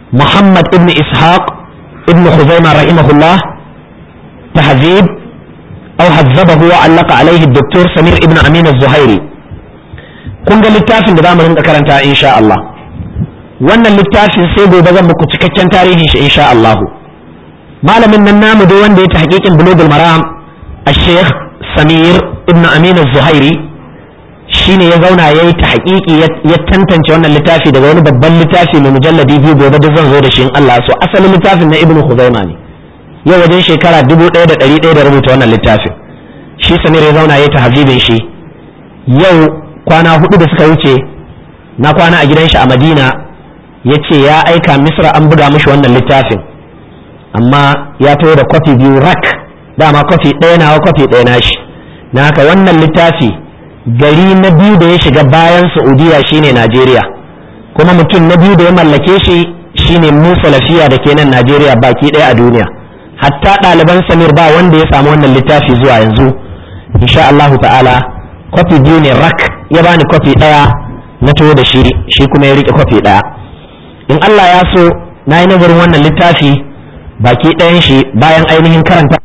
muhammad ibn ishaq ibn khuzaima rahimahullah tahzib aw hazzabahu wa allaka alaihi doktor samir ibn amin az-zuhairi kun ga littafin da zamu rinka karanta insha Allah wannan littafin sai gobe zan muku cikakken tarihin shi insha Allah malamin nan namu dai wanda ya ta hakikin bulugul maram الشيخ samir ibn amin zuhairi shine ya zauna ya yi ta haƙiƙi ya tantance wannan littafi daga wani babban littafi mai mujalladi biyu gobe da zan zo da shi in Allah so asalin littafin na ibn Khuzaima ne yau wajen shekara dubu ɗaya da ɗari ɗaya da rubuta wannan littafin shi samir ya zauna ya ta habibin shi yau kwana hudu da suka wuce na kwana a gidan shi a Madina ya ce ya aika Misra an buga mishi wannan littafin amma ya taho da kwafi biyu rak dama kwafi ɗaya nawa kwafi ɗaya nashi na haka wannan littafi gari na biyu da ya shiga bayan saudiya shine najeriya kuma mutum na biyu da ya mallake shi shine musa lafiya da ke nan najeriya baki ɗaya a duniya hatta ɗaliban samir ba wanda ya samu wannan littafi zuwa yanzu insha Allah ta'ala kwafi biyu ne rak ya bani kwafi ɗaya na taho da shi shi kuma ya riƙe kwafi ɗaya in Allah ya so na yi nazarin wannan littafi baki ɗayan shi bayan ainihin karanta